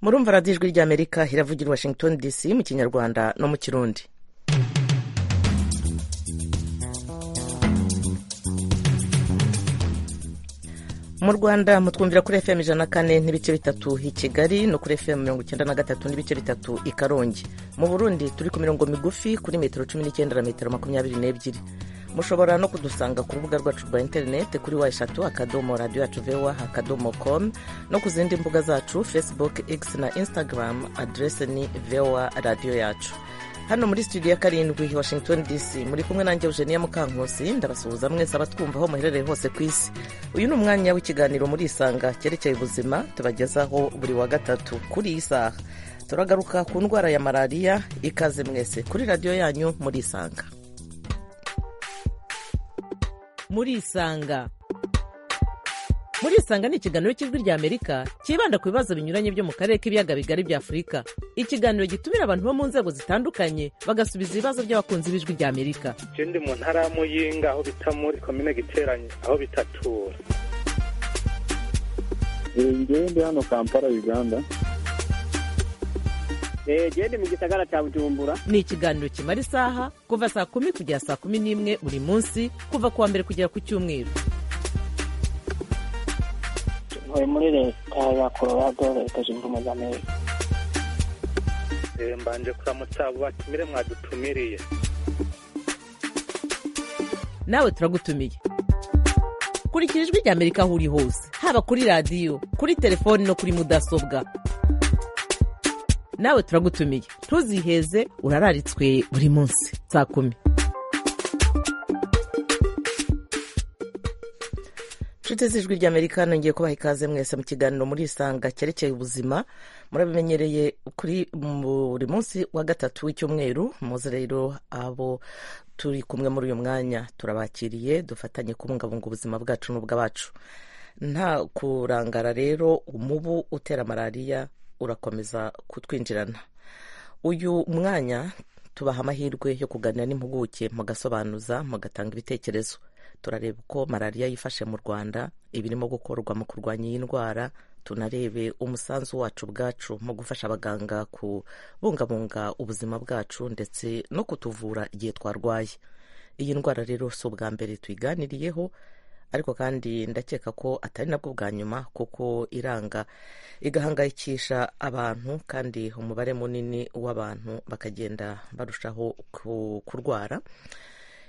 murumva radiyo ijwi ry'amerika iravugira washington dc mu kinyarwanda no mu kirundi mu rwanda mutwumvira kuri fm ijana na kane n'ibice bitatu i kigali no kuri fm mirongo icyenda na gatatu n'ibice bitatu i karongi mu burundi turi ku mirongo migufi kuri metero cumi n'icyenda na metero makumyabiri n'ebyiri mushobora no kudusanga ku rubuga rwacu rwa interineti kuri wa eshatu akadomo radiyo yacu vewa akadomo komu no ku zindi mbuga zacu facebook x na instagram aderese ni vewa radiyo yacu hano muri studio ya karindwi washington dc muri kumwe nanjye eugenia mukankusi ndabasuhuza mwese abatwumva aho muherereye hose ku isi uyu ni umwanya w'ikiganiro muri isanga cyerekeye ubuzima tubagezaho buri wa gatatu kuri iyi saha turagaruka ku ndwara ya malariya ikaze mwese kuri radiyo yanyu muri isanga muri isanga muri isanga ni ikiganiro cy'ijwi ry'amerika cyibanda ku bibazo binyuranye byo mu karere k'ibiyaga bigari bya afurika ikiganiro gitumira abantu bo mu nzego zitandukanye bagasubiza ibibazo by'abakunzi b'ijwi ry'amerika ndi mu ntara ya muyinga aho bita muri komine giteranye aho bitatura ndi hano kampala uganda genda mu gisagara cya bujumbura ni ikiganiro kimara isaha kuva saa kumi kugera saa kumi n'imwe buri munsi kuva ku wa mbere kugera ku cyumweru ntuye muri leta ya colorado leta zunze ubumwe za amerika mbanje kuramutsa abo batumire mwadutumiriye nawe turagutumiye kurikira ijwi ry'amerika aho uri hose haba kuri radiyo kuri telefoni no kuri mudasobwa nawe turagutumiye ntuziheze urararitswe buri munsi saa kumi nshuti z'ijwi ry'amerika nongeye kubaha ikaze mwese mu kiganiro muri isanga cyerekeye ubuzima murabimenyereye kuri buri munsi wa gatatu w'icyumweru muze rero abo turi kumwe muri uyu mwanya turabakiriye dufatanye kubungabunga ubuzima bwacu n'ubw'abacu nta kurangara rero umubu utera malariya urakomeza kutwinjirana uyu mwanya tubaha amahirwe yo kuganira n'impuguke mugasobanuza mugatanga ibitekerezo turareba uko malariya yifashe mu rwanda ibirimo gukorwa mu kurwanya iyi ndwara tunarebe umusanzu wacu ubwacu mu gufasha abaganga kubungabunga ubuzima bwacu ndetse no kutuvura igihe twarwaye iyi ndwara rero si ubwa mbere tuyiganiriyeho ariko kandi ndakeka ko atari nabwo bwa nyuma kuko iranga igahangayikisha abantu kandi umubare munini w'abantu bakagenda barushaho kurwara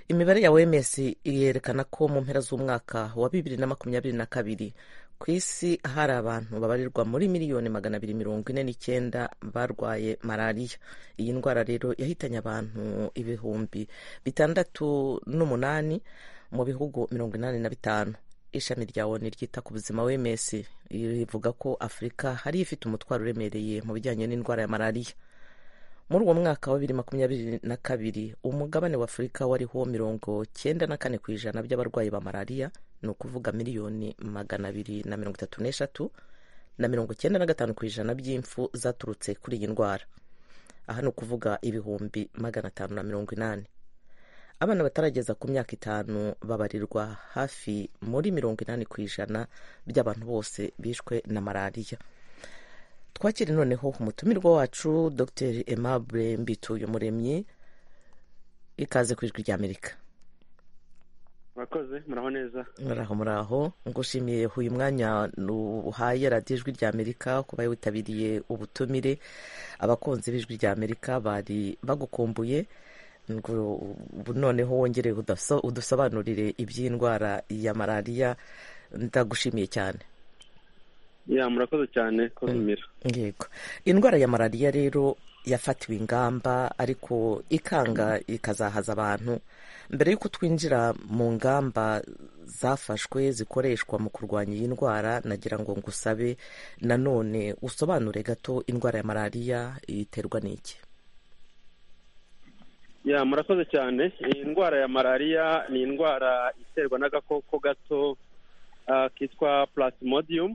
imibare ya oms yerekana ko mu mpera z'umwaka wa bibiri na makumyabiri na kabiri ku isi hari abantu babarirwa muri miliyoni magana abiri mirongo ine n'icyenda barwaye malariya iyi ndwara rero yahitanye abantu ibihumbi bitandatu n'umunani mu bihugu mirongo inani na bitanu ishami rya oni ryita ku buzima wms rivuga ko afurika hari ifite umutwaro uremereye mu bijyanye n'indwara ya malariya muri uwo mwaka wa bibiri makumyabiri na kabiri umugabane wa afurika wariho mirongo cyenda na kane ku ijana by'abarwayi ba malariya ni ukuvuga miliyoni magana abiri na mirongo itatu n'eshatu na mirongo cyenda na gatanu ku ijana by'impfu zaturutse kuri iyi ndwara aha ni ukuvuga ibihumbi magana atanu na mirongo inani abana batarageza ku myaka itanu babarirwa hafi muri mirongo inani ku ijana by'abantu bose bishwe na malariya twakire noneho umutumirwa wacu dr aimable mbituye muremyi ikaze ku ijwi ry'amerika murakoze muraho neza muraho muraho ngushimiye uyu mwanya uhaye radiyo ijwi ry'amerika kuba witabiriye ubutumire abakunzi b'ijwi ry'amerika bari bagukumbuye noneho wongere udusobanurire iby'indwara ya malariya ndagushimiye cyane ya murakoze cyane ko bimera yego indwara ya malariya rero yafatiwe ingamba ariko ikanga ikazahaza abantu mbere y'uko twinjira mu ngamba zafashwe zikoreshwa mu kurwanya iyi ndwara nagira ngo ngusabe nanone usobanure gato indwara ya malariya iterwa n'iki ya murakoze cyane iyi ndwara ya malariya ni indwara iterwa n'agakoko gato kitwa plasmodium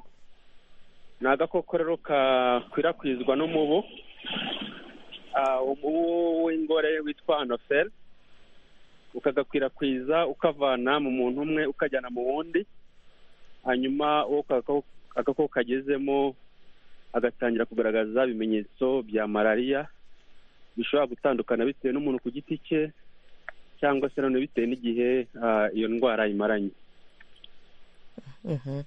ni agakoko rero kakwirakwizwa n'umubu umubu w'ingore witwa anoferi ukagakwirakwiza ukavana mu muntu umwe ukajyana mu wundi hanyuma uwo agakoko kagezemo agatangira kugaragaza ibimenyetso bya malariya bishobora gutandukana bitewe n'umuntu ku giti cye cyangwa se nanone bitewe n'igihe ah, iyo ndwara imaranye Mhm.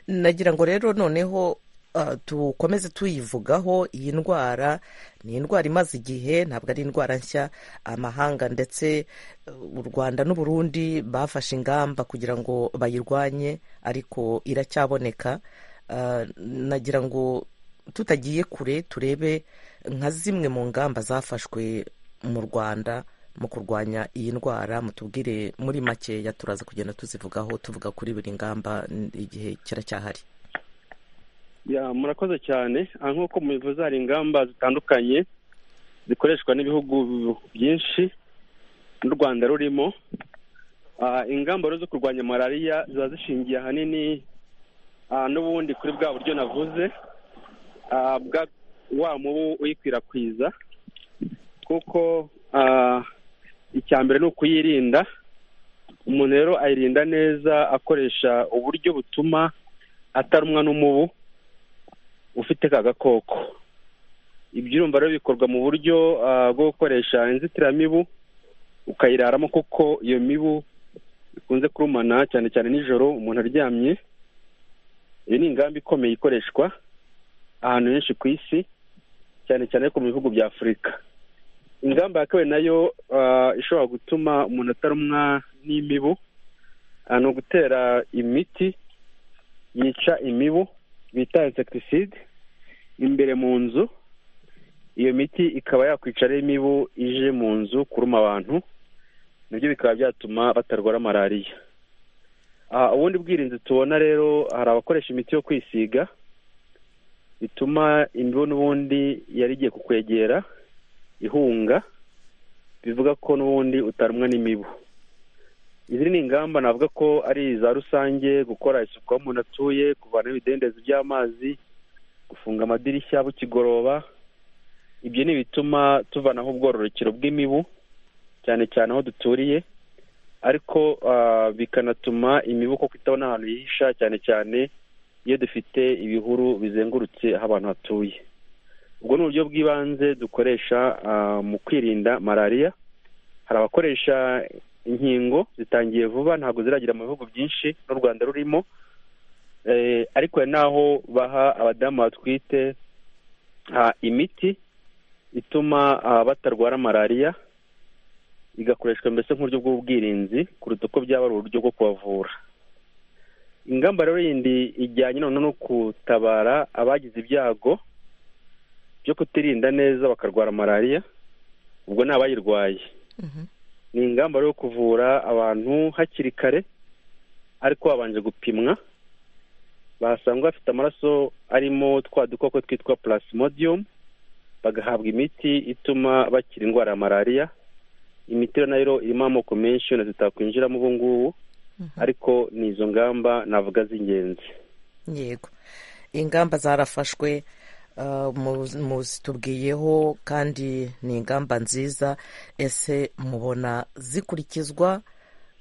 nagira ngo rero noneho ah, dukomeze tuyivugaho iyi ndwara ni indwara imaze igihe ntabwo ari indwara nshya amahanga ndetse eh, u rwanda n'uburundi bafashe ingamba kugira ngo bayirwanye ariko iracyaboneka Ah, nagira ngo tutagiye kure turebe nka zimwe mu ngamba zafashwe mu rwanda mu kurwanya iyi ndwara mutubwire muri makeya turaza kugenda tuzivugaho tuvuga kuri buri ngamba n- igihe kiracyahari Ya, murakoze cyane Ah, nk'uko mubivuze hari ingamba zitandukanye zikoreshwa n'ibihugu byinshi n'u rwanda rurimo Ah, ingamba rero zo kurwanya malariya ziba zishingiye ahanini ah, n'ubundi kuri bwa buryo navuze ah, bwa wa mubu uyikwirakwiza kuko ah, icya mbere ni ukuyirinda umuntu rero ayirinda neza akoresha uburyo butuma atarumwa n'umubu ufite ka gakoko ibyo urumva rero bikorwa mu buryo ah, bwo gukoresha inzitiramibu ukayiraramo kuko iyo mibu ikunze kurumana cyane cyane nijoro umuntu aryamye iyo ni ingamba ikomeye ikoreshwa ahantu henshi ku isi cyane cyane ariko mu bihugu bya afurika ingamba ya kabiri nayo ah, ishobora gutuma umuntu atarumwa n'imibu ah, ni ugutera imiti yica imibu bita insekitiside imbere mu nzu iyo miti ikaba yakwica rero imibu ije mu nzu kuruma abantu nabyo bikaba byatuma batarwara malariya Ah, ubundi bwirinzi tubona rero hari abakoresha imiti yo kwisiga bituma imibu n'ubundi yari igiye kukwegera ihunga bivuga ko n'ubundi utarumwa n'imibu izi ni ingamba navuga ko ari iza rusange gukora isuku aho umuntu atuye kuvanaho ibidendezi by'amazi gufunga amadirishya bukigoroba ibyo ni ibituma tuvanaho ubwororokero bw'imibu cyane cyane aho duturiye ariko ah, bikanatuma imibu koko itabona ahantu yihisha cyane cyane iyo dufite ibihuru bizengurutse aho abantu hatuye ubwo ni uburyo bw'ibanze dukoresha ah, mu kwirinda malariya hari abakoresha inkingo zitangiye vuba ntabwo ziragira mu bihugu byinshi n'u rwanda rurimo Eh, ariko hari n'aho baha abadamu batwite ah, imiti ituma ah, batarwara malariya igakoreshwa mbese nk'uburyo bw'ubwirinzi kuruta uko byaba ari uburyo bwo kubavura ingamba rero yindi ijyanye noneho no gutabara abagize ibyago byo kutirinda neza bakarwara malariya ubwo ni abayirwaye ni ingamba rero yo kuvura abantu hakiri kare ariko babanje gupimwa basanga bafite amaraso arimo twa dukoko twitwa plasmodium bagahabwa imiti ituma bakira indwara ya malariya imiti rero nayo irimo amoko menshi yona zitakwinjiramo ubu ngubu ariko ni izo ngamba navuga z'ingenzi yego ingamba zarafashwe ah, mu- muzitubwiyeho kandi ni ingamba nziza ese mubona zikurikizwa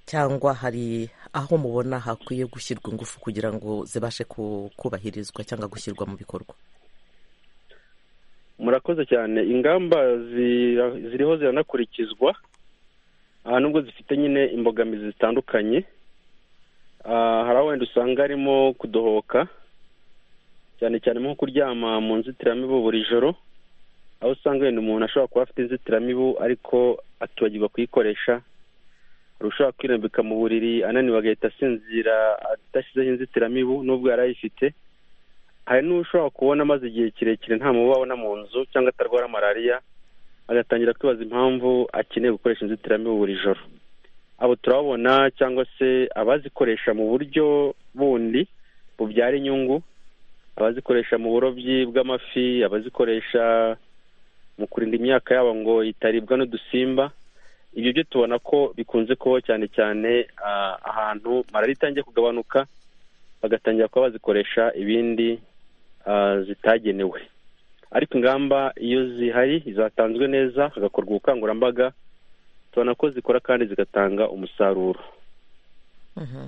cyangwa hari aho mubona hakwiye gushyirwa ingufu kugira ngo zibashe ku- kubahirizwa cyangwa gushyirwa mu bikorwa murakoze cyane ingamba zira- ziriho ziranakurikizwa aha nubwo zifite nyine imbogamizi zitandukanye Ah, hari aho wenda usanga harimo kudohoka cyane cyane nko kuryama mu nzitiramibu buri joro aho usanga wenda umuntu ashobora kuba afite inzitiramibu ariko atibagirwa kuyikoresha hari ushobora kwirambika mu buriri ananiwe agahita asinzira adashyizeho inzitiramibu nubwo yari ayifite hari n'ushobora kubona amaze igihe kirekire nta mubu abona mu nzu cyangwa atarwara malariya agatangira kwibaza impamvu akeneye gukoresha inzitiramibu buri joro abo turababona cyangwa se abazikoresha mu buryo bundi bubyara inyungu abazikoresha mu burobyi bw'amafi abazikoresha mu kurinda imyaka yabo ngo itaribwa n'udusimba ibyo byo tubona ko bikunze kubaho cyane cyane ah, ahantu malariya itangiye kugabanuka bagatangira kuba bazikoresha ibindi ah, zitagenewe ariko ingamba iyo zihari zatanzwe neza hagakorwa ubukangurambaga tubona ko zikora kandi zigatanga umusaruro Mhm.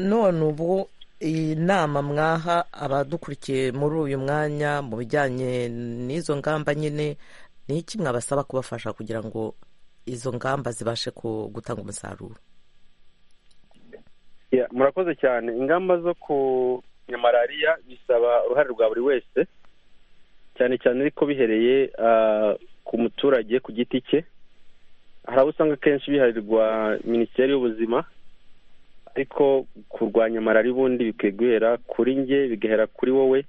none ubu iyi nama mwaha abadukurikiye muri uyu mwanya mu bijyanye n'izo ngamba nyine ni iki mwabasaba kubafasha kugira ngo izo ngamba zibashe ku- gutanga umusaruro Ya, murakoze cyane ingamba zo kurwanya malariya bisaba uruhare rwa buri wese cyane cyane ariko bihereye ah, ku muturage ku giti cye hari abo usanga akenshi biharirwa minisiteri y'ubuzima ariko kurwanya malariya ubundi bikwiye guhera kuri njye bigahera kuri wowe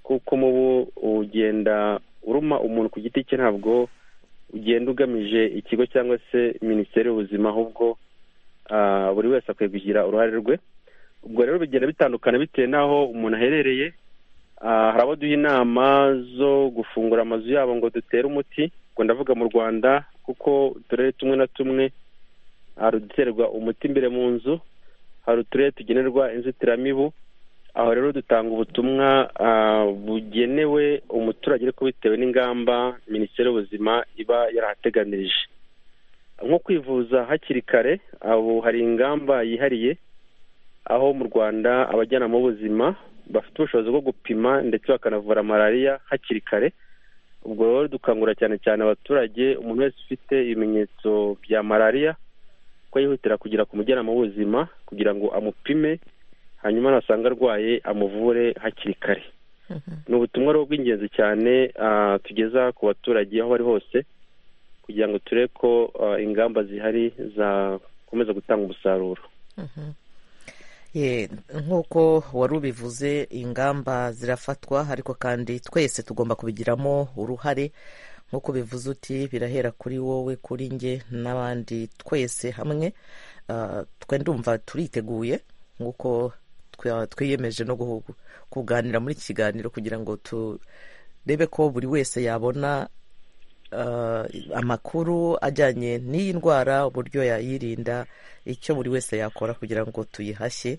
kuko umubu ugenda uruma umuntu ku giti cye ntabwo ugenda ugamije ikigo cyangwa se minisiteri y'ubuzima ahubwo ah, buri wese akwiye kugira uruhare rwe ubwo rero bigenda bitandukana bitewe n'aho umuntu aherereye Ah, hari abo duha inama zo gufungura amazu yabo ngo dutere umuti ngo ndavuga mu rwanda kuko uturere tumwe na tumwe hari uduterwa umuti imbere mu nzu hari uturere tugenerwa inzitiramibu aho rero dutanga ubutumwa ah, bugenewe umuturage ariko bitewe n'ingamba minisiteri y'ubuzima iba yarahateganirije nko kwivuza hakiri kare abo hari ingamba yihariye aho mu rwanda abajyanama b'ubuzima bafite ubushobozi bwo gupima ndetse bakanavura malariya hakiri kare ubwo rero dukangurira cyane cyane abaturage umuntu wese ufite ibimenyetso bya malariya ko yihutira kugera ku mujyanama w'ubuzima kugira ngo amupime hanyuma nasanga arwaye amuvure hakiri kare ni ubutumwa rero bw'ingenzi cyane ah, tugeza ku baturage aho bari hose kugira ngo turebe ko ah, ingamba zihari zakomeza gutanga umusaruro Ye, nk'uko wari ubivuze ingamba zirafatwa ariko kandi twese tugomba kubigiramo uruhare nk'uko ubivuze uti birahera kuri wowe kuri njye n'abandi twese hamwe Ah, twe ndumva turiteguye nk'uko twa- twiyemeje no guhu- kuganira muri iki kiganiro kugira ngo turebe ko buri wese yabona ah, amakuru ajyanye n'iyi ndwara uburyo yayirinda icyo buri wese yakora kugira ngo tuyihashye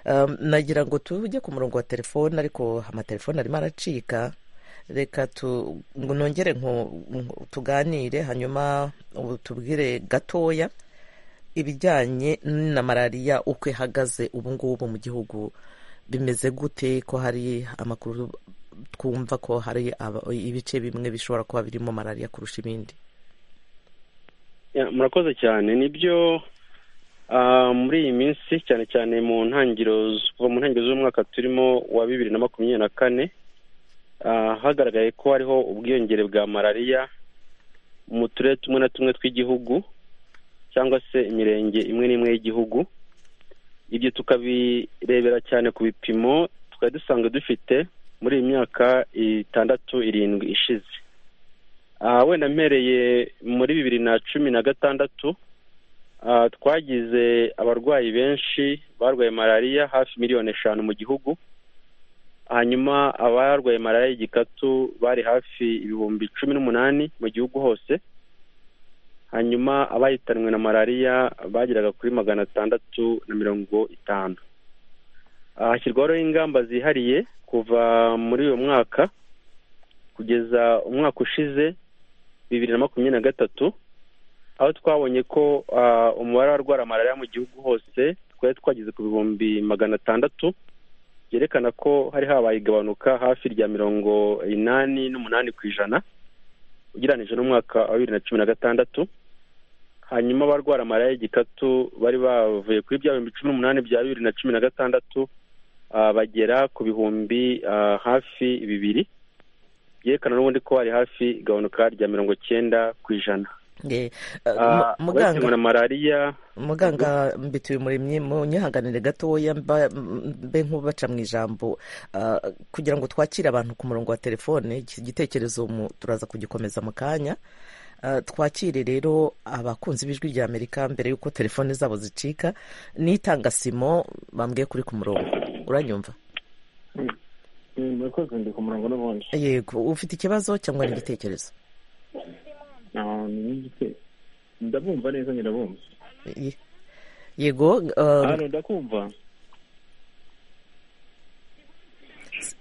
Um, nagira ngo tujye ku murongo wa telefone ariko amatelefone arimo aracika reka tu- ngo nongere nku- nku- tuganire hanyuma ubu tubwire gatoya ibijyanye na malariya uko ihagaze ubu ngubu mu gihugu bimeze gute ko hari amakuru twumva ko hari aba- ibice bimwe bishobora kuba birimo malariya kurusha ibindi Ya, murakoze cyane nibyo ah, muri iyi minsi cyane cyane mu ntangiriro z- kuva mu ntangiriro z'umwaka turimo wa bibiri na makumyabiri na kane ah, hagaragaye ko hariho ubwiyongere bwa malariya mu turere tumwe na tumwe tw'igihugu cyangwa se imirenge imwe n'imwe y'igihugu ibyo tukabirebera cyane ku bipimo tukaba dusanzwe dufite muri iyi myaka itandatu irindwi ishize Ah, wenda mpereye muri bibiri na cumi na gatandatu ah, twagize abarwayi benshi barwaye malariya hafi miliyoni eshanu mu gihugu hanyuma abarwaye malariya y'igikatu bari hafi ibihumbi cumi n'umunani mu gihugu hose hanyuma abahitanwe na malariya bageraga kuri magana atandatu na mirongo itanu Ah, hashyirwaho rero ingamba zihariye kuva muri uyu mwaka kugeza umwaka ushize bibiri na makumyabiri na gatatu aho twabonye ko ah, umubare w'abarwara malariya mu gihugu hose twari twageze ku bihumbi magana atandatu byerekana ko hari habaye igabanuka hafi rya mirongo inani n'umunani ku ijana ugereranije n'umwaka wa bibiri na cumi na gatandatu hanyuma abarwara malariya y'igikatu bari bavuye kuri bya bihumbi cumi n'umunani bya bibiri na cumi na gatandatu ah, bagera ku bihumbi ah, hafi bibiri byerekana n'ubundi ko hari hafi igabanuka rya mirongo cyenda ku ijana Ye, Ah, uh, mu- abahitanwe na malariya muganga mbituye umuremyi mu nyihanganire gatoya mba- mbe nk'ubaca mu ijambo ah, kugira ngo twakire abantu ku murongo wa telefone iki gitekerezo mu- turaza kugikomeza mu kanya Ah, twakire rero abakunzi b'ijwi rya amerika mbere y'uko telefone zabo zicika n'itanga simo bambwiye kuri ku murongo uranyumva murakoze ndi ku murongo n'ubundi yego ufite ikibazo cyangwa n'igitekerezo Ah, ni n'igite ndabumva neza nyirabumva Ye- yego ah, hano ndakumva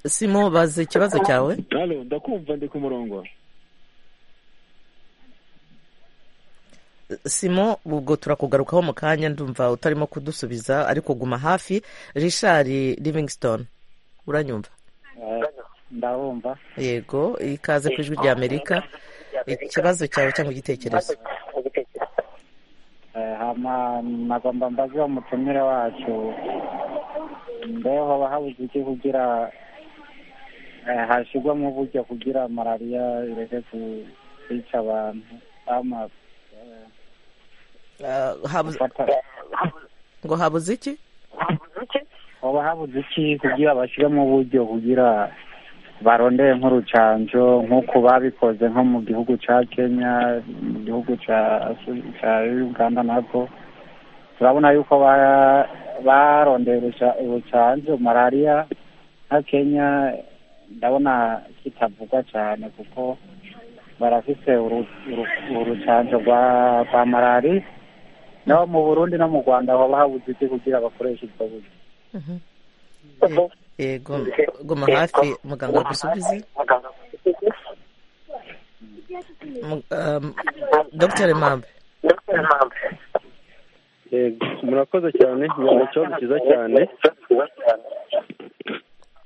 simo baza ikibazo cyawe hano ndakumva ndi ku murongo simo ubwo turakugarukaho mu kanya ndumva utarimo kudusubiza ariko guma hafi richard livingston uranyumva ndabumva yego ikaze ku ijwi ry'amerika ikibazo cyawe cyangwa igitekerezo Eh, hama nagomba mbaze wa mutumire wacu mbeho hoba habuze iki kugira eh, hashigwamo uburyo kugira malariya ireke ku- kwica abantu ama eh, Ah, habuze- gufata ngo habuze iki hoba habuze iki kugira bashigemo uburyo kugira barondeye nk'urucanco nk'uko babikoze nko mu gihugu ca kenya mu gihugu ca ca uganda nabwo turabona yuko ba- barondeye uruca- urucanco malariya nka kenya ndabona kitavugwa cane kuko barafise uru- uru- urucanco rwa rwa malariya naho mu burundi no mu rwanda hoba habuze iki kugira bakoreshe ubwo buryo Mhm. yego guma hafi muganga agusubize Mu- um, dr mambe Yego, murakoze cyane ni ikibazo cyiza cyane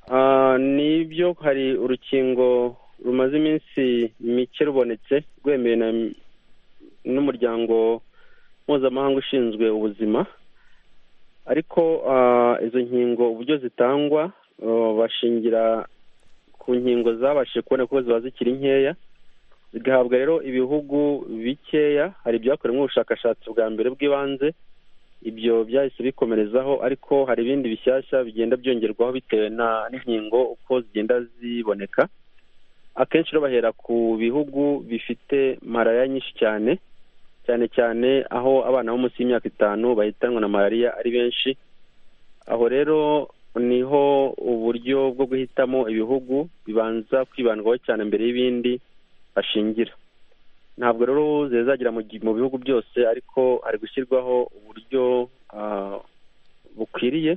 Ah, nibyo hari urukingo rumaze iminsi mike rubonetse rwemewe na n'umuryango mpuzamahanga ushinzwe ubuzima ariko ah, izo nkingo uburyo zitangwa ah, bashingira ku nkingo zabashije kubona ko ziba zikiri nkeya zigahabwa rero ibihugu bikeya hari ibyakorewemo ubushakashatsi bwa mbere bw'ibanze ibyo byahise bikomerezaho ariko hari ibindi bishyashya bigenda byongerwaho bitewe na n'inkingo uko zigenda ziboneka akenshi rero bahera ku bihugu bifite malariya nyinshi cyane cyane cyane aho abana bo munsi y'imyaka itanu bahitanwa na malariya ari benshi aho rero niho uburyo bwo guhitamo ibihugu bibanza kwibandwaho cyane mbere y'ibindi bashingira ntabwo rero zizagera mu gi- mu bihugu byose ariko hari gushyirwaho uburyo ah, bukwiriye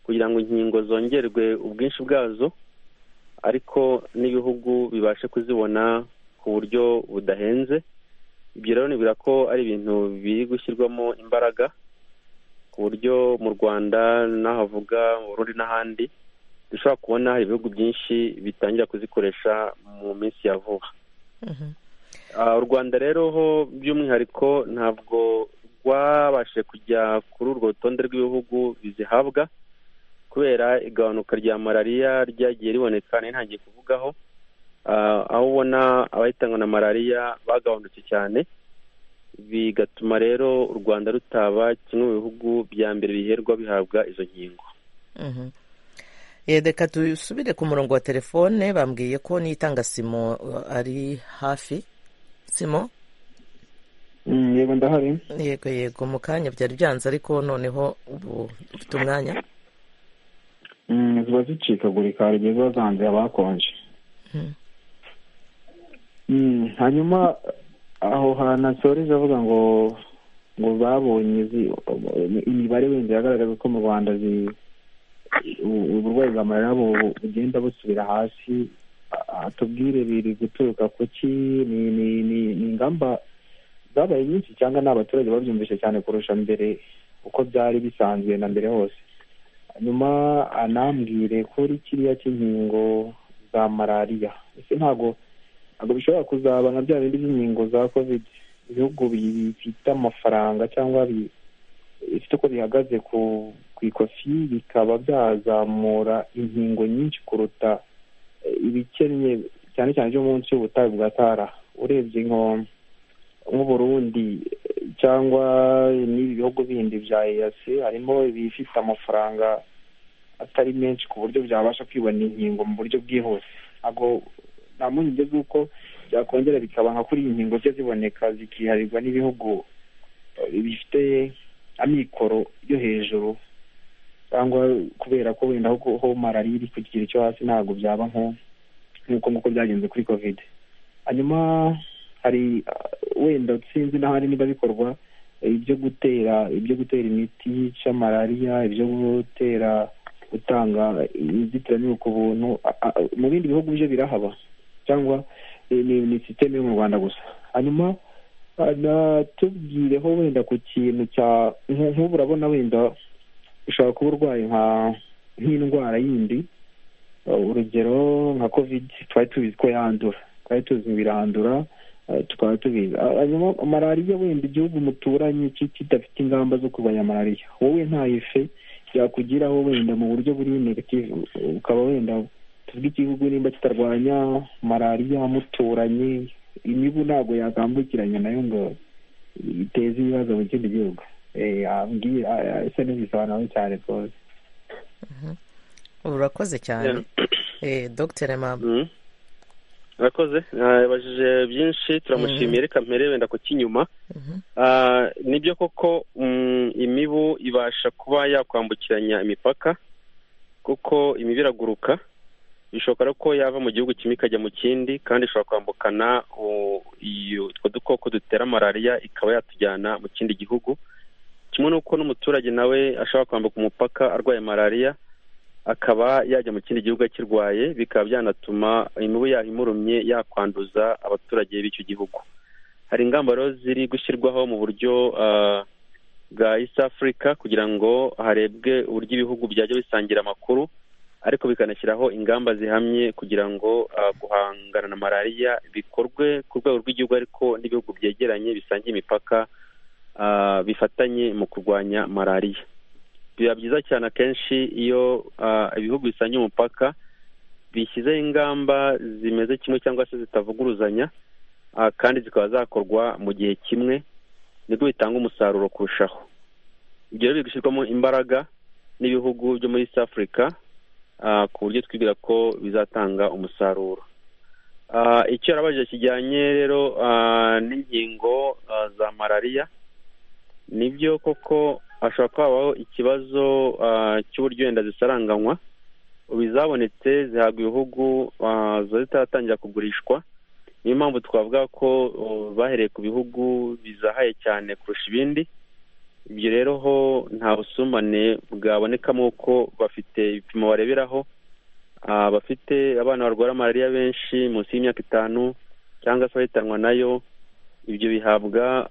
kugira ngo inkingo zongerwe ubwinshi bwazo ariko n'ibihugu bibashe kuzibona ku buryo budahenze ibyo rero nibwira ko ari ibintu biri gushyirwamo imbaraga ku buryo mu rwanda n'ahavuga mu burundi n'ahandi dushobora kubona hari ibihugu byinshi bitangira kuzikoresha mu minsi ya vuba Mhm. Ah, u rwanda rero ho by'umwihariko ntabwo rwabashije kujya kuri urwo rutonde rw'ibihugu bizihabwa kubera igabanuka rya malariya ryagiye riboneka nari ntangiye kuvugaho Ah, aho ubona abahitanywe na malariya bagabanutse cyane bigatuma rero u rwanda rutaba kimwe mu bihugu bya mbere biherwa bihabwa izo nkingo Mhm. Eh, reka dusubire ku murongo wa telefone bambwiye ko nitanga simo uh, ari hafi simo yego ndahari yego yego mu kanya byari byanze ariko noneho ubu ufite umwanya Mm, ziba zicikagurika hari igihe ziba zanze abakonje Mhm. Mm, hanyuma aho hantu asoreje avuga ngo ngo babonye izi- imibare wenda yagaragaza ko mu rwanda zi- u- uburwayi bwa malariya bu- bugenda busubira hasi ah, tubwire biri guturuka ku ki ni ni- ni- ni ingamba zabaye nyinshi cyangwa ni abaturage babyumvise cyane kurusha mbere uko byari bisanzwe na mbere hose hanyuma anambwire kuri kiriya cy'inkingo za malariya ese ntabwo ntabwo bishobora kuzaba nka bya bindi by'inkingo za covid ibihugu bifite amafaranga cyangwa bi- bifite uko bihagaze ku ku ikofi bikaba byazamura inkingo nyinshi kuruta eh, ibikennye cyane cyane byo munsi y'ubutayu bwa tara urebye nko nk'uburundi eh, cyangwa n'ibi bihugu bindi bya eyasi harimo ibifite amafaranga atari menshi ku buryo byabasha kwibona inkingo mu buryo bwihuse ntabwo nta mpungenge z'uko byakongera bikaba nka kuri iyi nkingo ze ziboneka zikiharirwa n'ibihugu eh, bifite amikoro yo hejuru cyangwa kubera ko wenda ho ho malariya iri ku kigero cyo hasi ntabwo byaba nko nk'uko nguko byagenze kuri covid hanyuma hari uh, wenda sinzi n'ahandi niba bikorwa eh, ibyo gutera ibyo gutera imiti yica malariya ibyo gutera gutanga inzitiramibu ku buntu a- a- mu bindi bihugu bije birahaba cyangwa eh, ni ni sisiteme yo mu rwanda gusa hanyuma tubwireho wenda ku kintu cya nk'ubu urabona wenda ushobora kuba urwaye nka nk'indwara yindi urugero nka kovide twari tubizi ko yandura twari tuzi birandura tukaba tubizi hanyuma malariya wenda igihugu muturanye kidafite ingamba zo kurwanya malariya wowe ntayife yakugiraho wenda mu buryo buri negative ukaba wenda tuvuge igihugu nimba kitarwanya malariya muturanye imibu ntabwo yakambukiranya nayo ngo iteze ibibazo mu kindi gihugu isa n'ibisobanuro cyane rwose urakoze cyane dogiteri mama urakoze yabajije byinshi turamushimiye reka mpere wenda ku cy'inyuma nibyo koko imibu ibasha kuba yakwambukiranya imipaka kuko imibu iraguruka bishoboka ko yava mu gihugu kimwe ikajya mu kindi kandi ishobora kwambukana utwo dukoko dutera malariya ikaba yatujyana mu kindi gihugu kimwe n'uko n'umuturage nawe ashobora kwambuka umupaka arwaye malariya akaba yajya mu kindi gihugu akirwaye bikaba byanatuma imibu yahimurumye yakwanduza abaturage b'icyo gihugu hari ingamba rero ziri gushyirwaho mu buryo bwa east africa kugira ngo harebwe uburyo ibihugu byajya bisangira amakuru ariko bikanashyiraho ingamba zihamye kugira ngo guhangana na malariya bikorwe ku rwego rw'igihugu ariko n'ibihugu byegeranye bisangiye imipaka bifatanye mu kurwanya malariya biba byiza cyane akenshi iyo ibihugu bisangiye umupaka bishyizeho ingamba zimeze kimwe cyangwa se zitavuguruzanya kandi zikaba zakorwa mu gihe kimwe nibwo bitanga umusaruro kurushaho ibyo rero biri gushyirwamo imbaraga n'ibihugu byo muri east africa ku buryo twibwira ko bizatanga umusaruro icyo yarabajije kijyanye rero n'inkingo za malariya nibyo koko hashobora kuba habaho ikibazo cy'uburyo wenda zisaranganywa ubu izabonetse zihabwa ibihugu ziba zitaratangira kugurishwa niyo mpamvu twavuga ko bahereye ku bihugu bizahaye cyane kurusha ibindi ibyo rero ho nta busumbane bwabonekamo ko bafite ibipimo bareberaho bafite abana barwara malariya benshi munsi y'imyaka itanu cyangwa se abahitanwa nayo ibyo bihabwa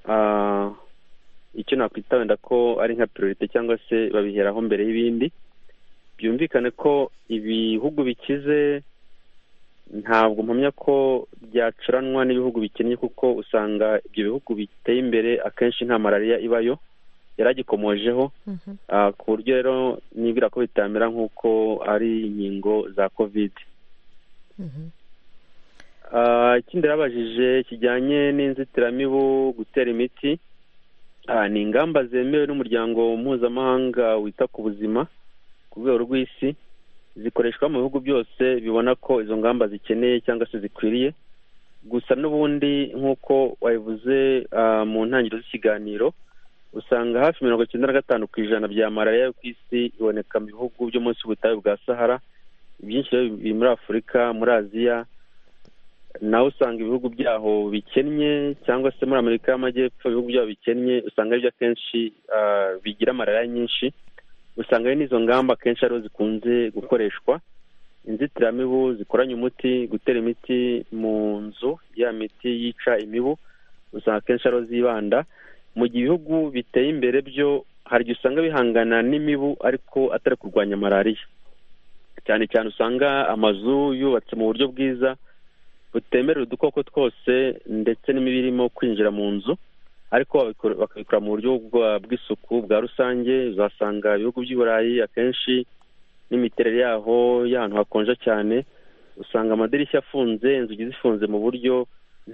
icyo nakwita wenda ko ari nka priorite cyangwa se babiheraho mbere y'ibindi byumvikane ko ibihugu bikize ntabwo mpamya ko byacuranwa n'ibihugu bikennye kuko usanga ibyo bihugu biteye imbere akenshi nta malariya ibayo yaragikomojeho ku buryo rero nibwira ko bitamera nk'uko ari inkingo za kovide ikindi yabajije kijyanye n'inzitiramibu gutera imiti ni ingamba zemewe n'umuryango mpuzamahanga wita ku buzima ku rwego rw'isi zikoreshwa mu bihugu byose bibona ko izo ngamba zikeneye cyangwa se zikwiriye gusa n'ubundi nk'uko wabivuze mu ntangiriro z'ikiganiro usanga hafi mirongo icyenda na gatanu ku ijana bya malariya yo ku isi iboneka mu bihugu byo munsi y'ubutayu bwa sahara ibyinshi biri muri afurika muri aziya nawe usanga ibihugu byaho bikennye cyangwa se muri amerika y'amajyepfo ibihugu byaho bikennye usanga aribyo akenshi bigira malariya nyinshi usanga ari n'izo ngamba akenshi ariho zikunze gukoreshwa inzitiramibu zikoranye umuti gutera imiti mu nzu ya miti yica imibu usanga akenshi ariho zibanda mu gihe ibihugu biteye imbere byo hari igihe usanga bihangana n'imibu ariko atari kurwanya malariya cyane cyane usanga amazu yubatse mu buryo bwiza butemerera udukoko twose ndetse n'imibu irimo kwinjira mu nzu ariko bakabikora mu buryo bw'isuku bwa rusange uzasanga ibihugu by'i burayi akenshi n'imiterere yaho y'ahantu hakonja cyane usanga amadirishya afunze inzugi zifunze mu buryo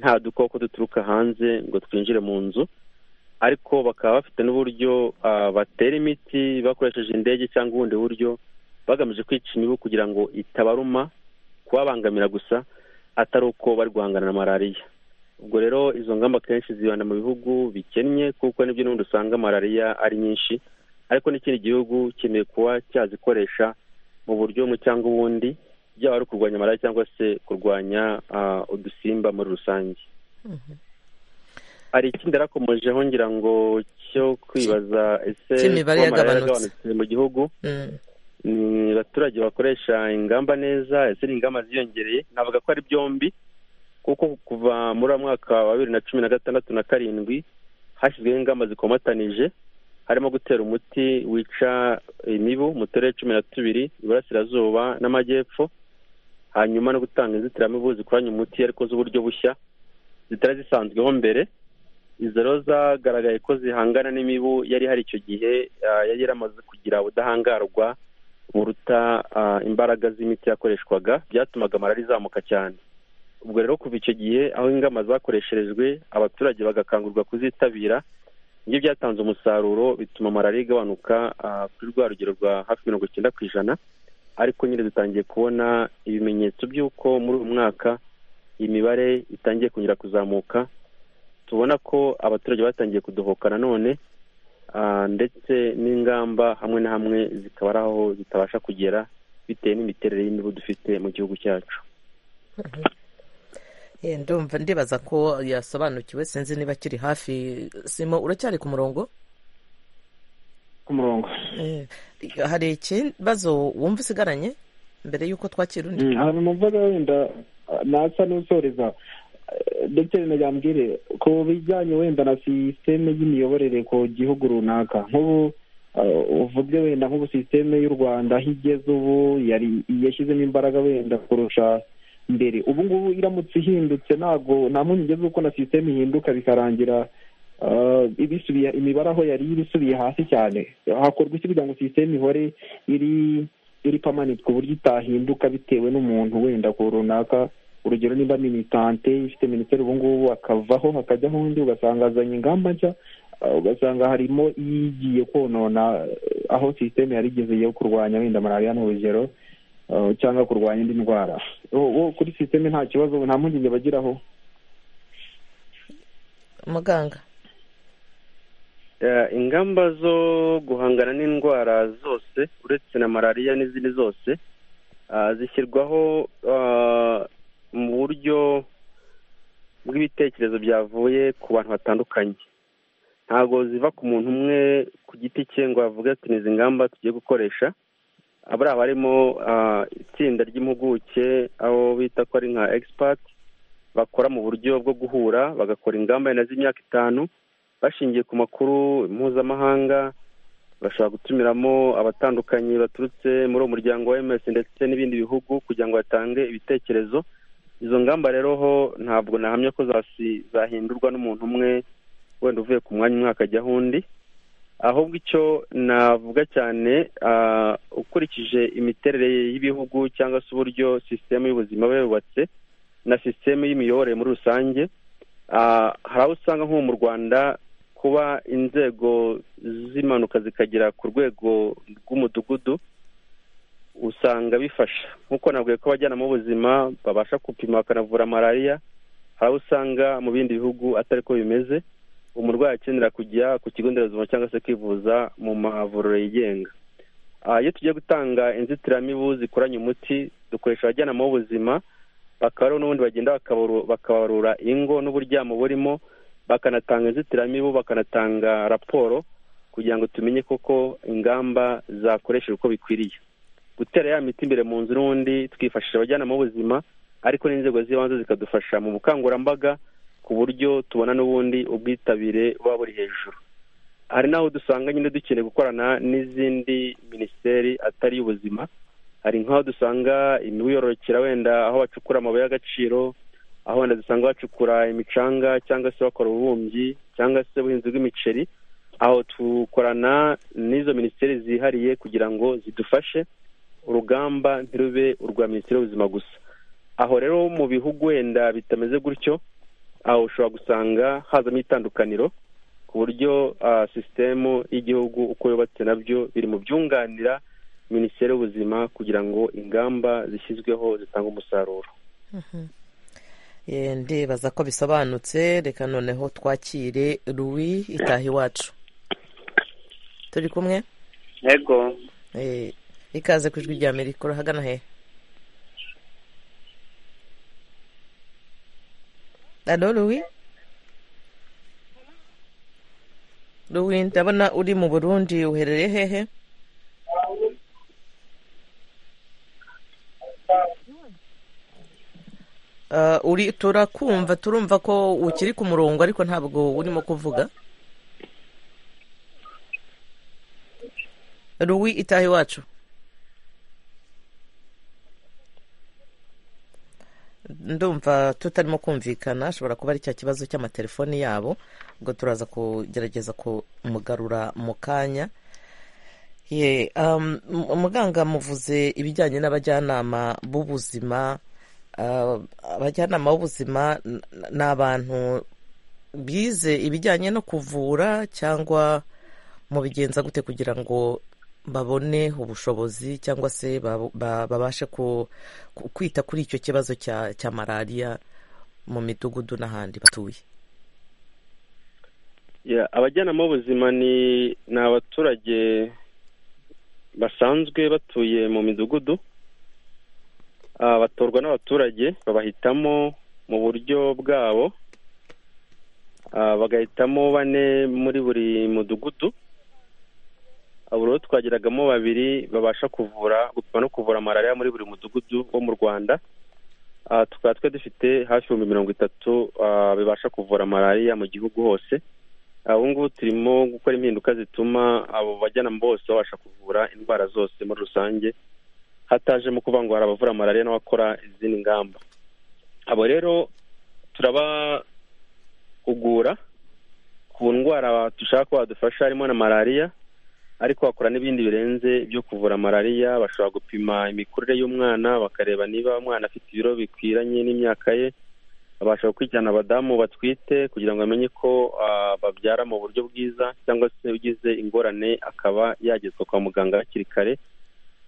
nta dukoko duturuka hanze ngo twinjire mu nzu ariko bakaba bafite n'uburyo batera imiti bakoresheje indege cyangwa ubundi buryo bagamije kwica imibu kugira ngo itabaruma kubabangamira gusa atari uko bari guhangana na malariya ubwo rero izo ngamba akenshi zibanda mu bihugu bikennye kuko nibyo n'ubundi usanga malariya ari nyinshi ariko n'ikindi gihugu kineye kuba cyazikoresha mu buryo bumwe cyangwa ubundi byaba ari kurwanya malariya cyangwa se kurwanya udusimba muri rusange hari ikindi yarakomojeho ngira ngo cyo kwibaza ese cy'imibare yagabanutse mu gihugu ni abaturage bakoresha ingamba neza ese ni ingamba ziyongereye navuga ko ari byombi kuko kuva muri uwo mwaka wa bibiri na cumi na gatandatu na karindwi hashyizweho ingamba zikomatanije harimo gutera umuti wica imibu mu turere cumi na tubiri iburasirazuba n'amajyepfo hanyuma no gutanga inzitiramibu zikoranye umuti ariko z'uburyo bushya zitari zisanzweho mbere izo rero zagaragaye ko zihangana n'imibu yari hari icyo gihe ah, yari yaramaze kugira ubudahangarwa buruta ah, imbaraga z'imiti yakoreshwaga byatumaga malariya izamuka cyane ubwo rero kuva icyo gihe aho ingamba zakoresherejwe abaturage bagakangurirwa kuzitabira ibyo byatanze umusaruro bituma malariya igabanuka ah, kuri rwa rugero rwa hafi mirongo icyenda ku ijana ariko nyine dutangiye kubona ibimenyetso by'uko muri uyu mwaka imibare itangiye kongera kuzamuka tubona ko abaturage batangiye kudohoka nanone ah, ndetse n'ingamba hamwe na hamwe zikaba ari aho zitabasha kugera bitewe n'imiterere y'imibu dufite mu gihugu cyacu Eh, ndumva ndibaza ko yasobanukiwe sinzi niba akiri hafi simo uracyari ku murongo ku murongo Eh, hari ikibazo wumva usigaranye mbere y'uko twakira undi Mm, ahantu numvaga wenda ah, nasa n'usoreza eh, dogiteri najyambwire ku bijyanye wenda na sisiteme y'imiyoborere ku gihugu runaka nk'ubu ah, uvuge wenda nk'ubu sisiteme y'u rwanda aho igeze ubu yari yashyizemo imbaraga wenda kurusha mbere ubu ngubu iramutse ihindutse ntabwo nta mpungenge z'uko na sisiteme ihinduka bikarangira ah, ibisubiye imibare aho yari iri isubiye hasi cyane hakorwa iki kugira ngo sisiteme ihore iri iri pamanite ku buryo itahinduka bitewe n'umuntu wenda ku runaka urugero nimba militante ifite minisiteri ubu ngubu akavaho hakajyaho undi ugasanga azanye ingamba nshya ah, ugasanga harimo igiye konona eh, aho sisiteme yari igeze yo kurwanya wenda malariya ni urugero ah, cyangwa kurwanya indi ndwara wo wo kuri sisiteme nta kibazo nta mpungenge bagiraho muganga Eh, ingamba zo guhangana n'indwara zose uretse na malariya n'izindi zose ah, zishyirwaho ah, mu buryo bw'ibitekerezo byavuye ku bantu batandukanye ntabwo ziva ku muntu umwe ku giti cye ngo avuge ati ni izi ngamba tugiye gukoresha abariya barimo ah, itsinda ry'impuguke aho bita ko ari nka expert bakora mu buryo bwo guhura bagakora ingamba wenda z'imyaka itanu bashingiye ku makuru mpuzamahanga bashobora gutumiramo abatandukanye baturutse muri uwo muryango wa ms ndetse n'ibindi bihugu kugira ngo batange ibitekerezo izo ngamba rero ho ntabwo nahamya ko zasi- zahindurwa n'umuntu umwe wenda uvuye ku mwanya umwaka ajyaho undi ahubwo icyo navuga cyane ah, ukurikije imiterere y'ibihugu cyangwa se uburyo sisiteme y'ubuzima biba yubatse na sisiteme y'imiyoborere muri rusange Ah, hari aho usanga nko mu rwanda kuba inzego z'impanuka zikagera ku rwego rw'umudugudu usanga bifasha nk'uko navuga ko abajyanama b'ubuzima babasha gupima bakanavura malariya hari aho usanga mu bindi bihugu atari ko bimeze umurwayi akenera kujya ku kigo nderabuzima cyangwa se kwivuza mu mavuriro yigenga Ah, iyo tugiye gutanga inzitiramibu zikoranye umuti dukoresha abajyanama b'ubuzima bakaba ariho n'ubundi bagenda bakabaru- bakabarura ingo n'uburyamo burimo bakanatanga inzitiramibu bakanatanga raporo kugira ngo tumenye koko ingamba zakoreshejwe uko bikwiriye gutera ya miti imbere mu nzu n'ubundi twifashisha abajyanama b'ubuzima ariko n'inzego z'ibanze zikadufasha mu bukangurambaga ku buryo tubona n'ubundi ubwitabire buba buri hejuru hari n'aho dusanga nyine dukeneye gukorana n'izindi minisiteri atari iy'ubuzima hari nk'aho dusanga imibu yororokera wenda aho bacukura amabuye y'agaciro aho wenda dusanga bacukura imicanga cyangwa se bakora ububumbyi cyangwa se ubuhinzi bw'imiceri aho dukorana n'izo minisiteri zihariye kugira ngo zidufashe urugamba ntirube urwa minisiteri y'ubuzima gusa aho rero mu bihugu wenda bitameze gutyo aho ushobora gusanga hazamo itandukaniro ku buryo ah, sisitemu y'igihugu uko yubatse nabyo biri mu byunganira minisiteri y'ubuzima kugira ngo ingamba zishyizweho zitange umusaruro Eh, ndibaza ko bisobanutse reka noneho twakire ruwi itaha iwacu turi kumwe yego Eh, ikaze ku ijwi rya amerika urahagana he alo ruwi ruwi ndabona uri mu burundi uherereye hehe Ah, uri turakumva turumva ko ukiri ku murongo ariko ntabwo urimo kuvuga ruwi itaha iwacu ndumva tutarimo kumvikana ashobora kuba ari cya kibazo cy'amatelefoni yabo ubwo turaza kugerageza kumugarura mu kanya ye um, mu- muganga muvuze ibijyanye n'abajyanama b'ubuzima Ah, abajyanama b'ubuzima n- ni abantu bize ibijyanye no kuvura cyangwa mubigenza gute kugira ngo babone ubushobozi cyangwa se bab- ba- babashe ku- ku- kwita kuri icyo kibazo cya cya malariya mu midugudu n'ahandi batuye Yeah, abajyanama b'ubuzima ni ni abaturage basanzwe batuye mu midugudu Ah, batorwa n'abaturage babahitamo mu buryo bwabo Ah, bagahitamo bane muri buri mudugudu Ah, buri uwo twageragamo babiri babasha kuvura gupima no kuvura malariya muri buri mudugudu wo mu rwanda Ah, tukaba twe dufite hafi ibihumbi mirongo itatu ah, bibasha kuvura malariya mu gihugu hose Ah, ubu ngubu turimo gukora impinduka zituma abo bajyanama bose babasha kuvura indwara zose muri rusange hataje mu kuvuga ngo hari abavura malariya n'abakora izindi ngamba abo rero turabahugura ku ndwara dushaka ko badufasha harimo na malariya ariko bakora n'ibindi birenze byo kuvura malariya bashobora gupima imikurire y'umwana bakareba niba umwana afite ibiro bikwiranye n'imyaka ye babasha gukurikirana abadamu batwite kugira ngo bamenye ko ah, babyara mu buryo bwiza cyangwa se ugize ingorane akaba yagezwa kwa muganga hakiri kare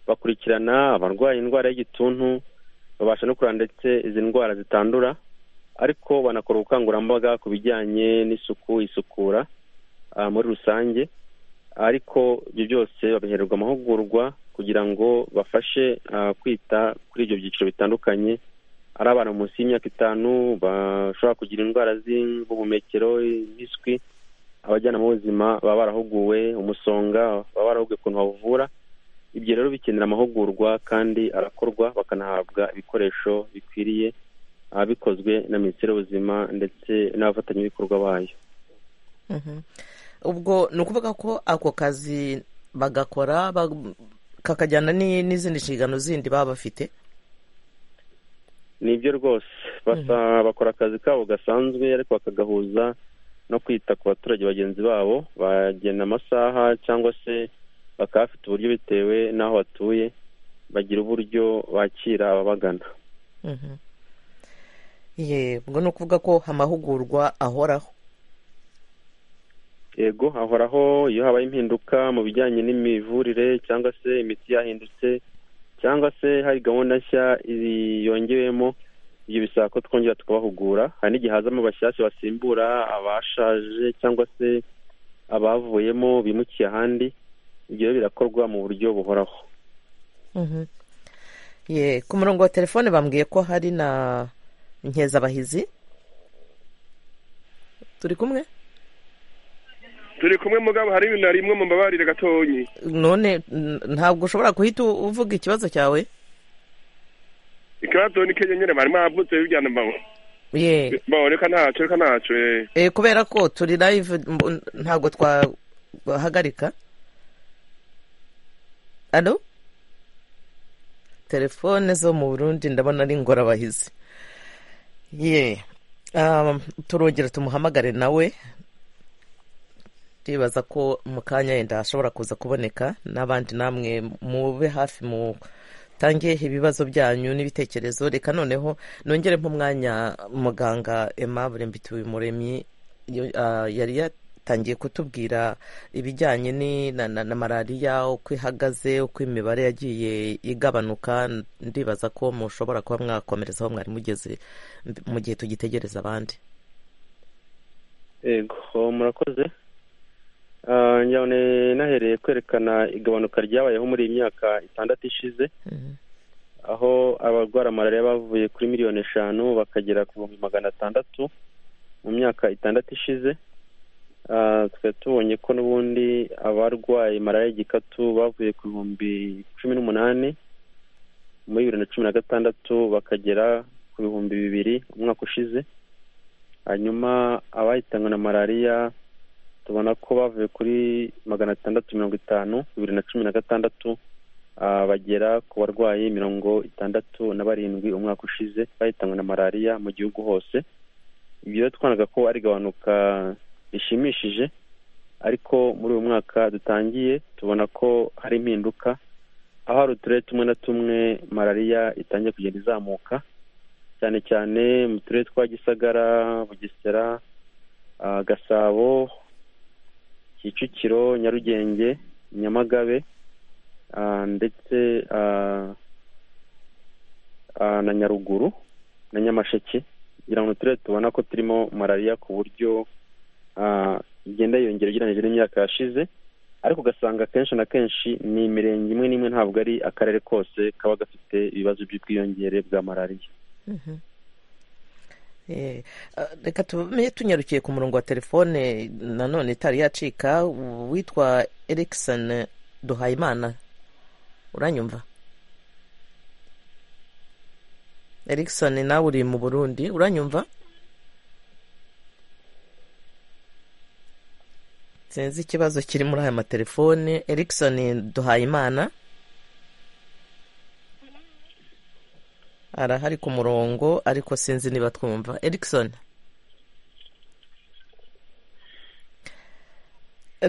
bakurikirana abarwaye indwara y'igituntu babasha no kureba ndetse izi ndwara zitandura ariko banakora ubukangurambaga ku bijyanye n'isuku isukura ah, muri rusange ariko ibyo byose babihererwa amahugurwa kugira ngo bafashe ah, kwita kuri ibyo byiciro bitandukanye ari abana munsi y'imyaka itanu bashobora kugira indwara z'ubuhumekero impiswi abajyanama b'ubuzima baba barahuguwe umusonga baba barahuguwe ukuntu bawuvura ibyo rero bikenera amahugurwa kandi arakorwa bakanahabwa ibikoresho bikwiriye ah, bikozwe na minisiteri y'ubuzima ndetse n'abafatanyabikorwa bayo Mhm. ubwo ni ukuvuga ko ako kazi bagakora bag- kakajyana ni- n'izindi nshingano zindi baba bafite ni ibyo rwose basa bakora akazi kabo gasanzwe ariko bakagahuza no kwita ku baturage bagenzi babo bagena amasaha cyangwa se bakaba bafite uburyo bitewe n'aho batuye bagira uburyo bakira ababagana Mhm. ye ubwo ni ukuvuga ko amahugurwa ahoraho yego ahoraho iyo habaye impinduka mu bijyanye n'imivurire cyangwa se imiti yahindutse cyangwa se hari gahunda nshya i- yongewemo ibyo bisaba ko twongera tukabahugura hari n'igihe hazamo bashyashya basimbura abashaje cyangwa se abavuyemo bimukiye ahandi ibyo rero birakorwa mu buryo buhoraho Mhm. ye ku murongo wa telefone bambwiye ko hari na nkezabahizi turi kumwe turi kumwe mugabo hari ibintu narimwe mu mbabarire gatonyi none n- ntabwo ushobora guhita u- uvuga ikibazo cyawe ikibazo ni kenyenyere bari mavutse bijyana mbabo ye mbabo reka ntaco reka ntaco eh Eh, kubera ko turi live mb- ntabwo twahagarika alo telefone zo mu burundi ndabona ari ingorabahizi ye um, turongera tumuhamagare nawe ndibaza ko mu kanya yenda ashobora kuza kuboneka n'abandi namwe mube hafi mu tange ibibazo byanyu n'ibitekerezo reka noneho nongere nk'umwanya muganga aimable mbituyumuremyi yari yatangiye kutubwira ibijyanye ni- na, na, na malariya uko ihagaze uko imibare yagiye igabanuka ndibaza ko mushobora kuba mwakomerezaho mwari mugeze mu gihe tugitegereza abandi yego murakoze Ah, njyane nahereye kwerekana igabanuka ryabayeho muri iyi myaka itandatu ishize aho abarwara malariya bavuye kuri miliyoni eshanu bakagera ku bihumbi magana atandatu mu myaka itandatu ishize Ah, twari tubonye ko n'ubundi abarwaye malariya y'igikatu bavuye ku bihumbi cumi n'umunani muri bibiri na cumi na gatandatu bakagera ku bihumbi bibiri umwaka ushize hanyuma abahitanwe na malariya tubona ko bavuye kuri magana atandatu mirongo itanu bibiri na cumi na gatandatu ah, bagera ku barwayi mirongo itandatu na barindwi umwaka ushize bahitanwe na malariya mu gihugu hose ibyo rero twabonaga ko ari igabanuka rishimishije ariko muri uyu mwaka dutangiye tubona ko hari impinduka aho hari uturere tumwe na tumwe malariya itangiye kugenda izamuka cyane cyane mu turere twa gisagara bugesera ah, gasabo kicukiro nyarugenge nyamagabe ah, ndetse ah, ah, na nyaruguru na nyamasheke kugira ngo uturere tubona ko turimo malariya ku buryo ah, igenda yiyongera ugereranyije n'imyaka yashize ariko ugasanga akenshi na kenshi ni imirenge imwe n'imwe ntabwo ari akarere kose kaba gafite ibibazo by'ubwiyongere bwa malariya Mhm. Eh, ah, reka tumenye tunyarukiye ku murongo wa telefone nanone itari yacika witwa erikson duhayimana uranyumva erikson nawe uri mu burundi uranyumva sinzi ikibazo kiri muri aya matelefone erikson duhayimana arahari ku murongo ariko sinzi niba twumva erikson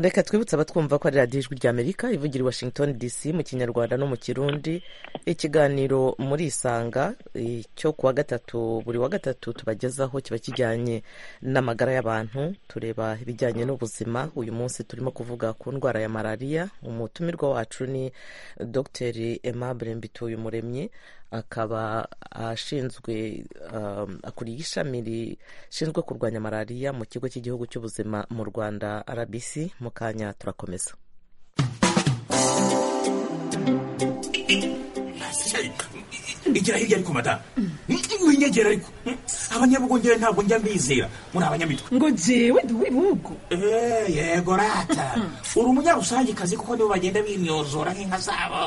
reka twibutse abatwumva ko ari radiyo ijwi ry'amerika ivugira i washington dc mu kinyarwanda no mu kirundi ikiganiro muri isanga eh, cyo kuwa gatatu buri wa gatatu tubagezaho kiba kijyanye n'amagara y'abantu tureba ibijyanye n'ubuzima uyu munsi turimo kuvuga ku ndwara ya malariya umutumirwa wacu ni dr aimable mbituyumuremyi akaba ashinzwe um, akuriye ishami rishinzwe kurwanya malariya mu kigo cy'igihugu cy'ubuzima mu rwanda rbc mu kanya turakomeza igira hirya ariko madamu winyegera ariko abanyabugongere ntabwo njya mbizera muri abanyamitwe ngo jewe ndi uw'ibihugu Eh, yego rata uri umunyarusangikazi kuko nibo bagenda binyozora nk'inka zabo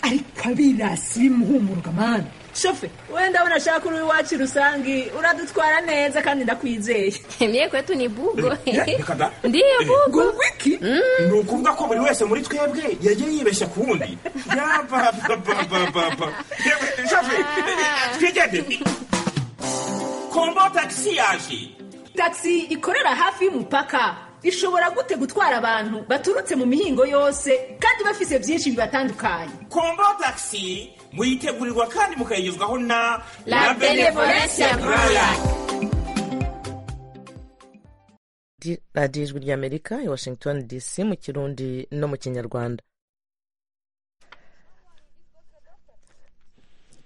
ariko abirasi bimuhumuruka mani shofe wenda abona ashaka uri iwacu rusange uradutwara neza kandi ndakwizeye mye kwetu ni bugo reka da ndiyo bugo wiki ni ukuvuga ko buri wese muri twebwe yagiye yibeshya ku wundi yabababababa twigende kombo tagisi yaje tagisi ikorera hafi y'umupaka ishobora gute gutwara abantu baturutse mu mihingo yose kandi bafise byinshi bibatandukanye kombo tagisi muyitegurirwa kandi mukayigezwaho na La Benevolence Brala. Di- radiyo ijwi ry'amerika i washington dc mu kirundi no mu kinyarwanda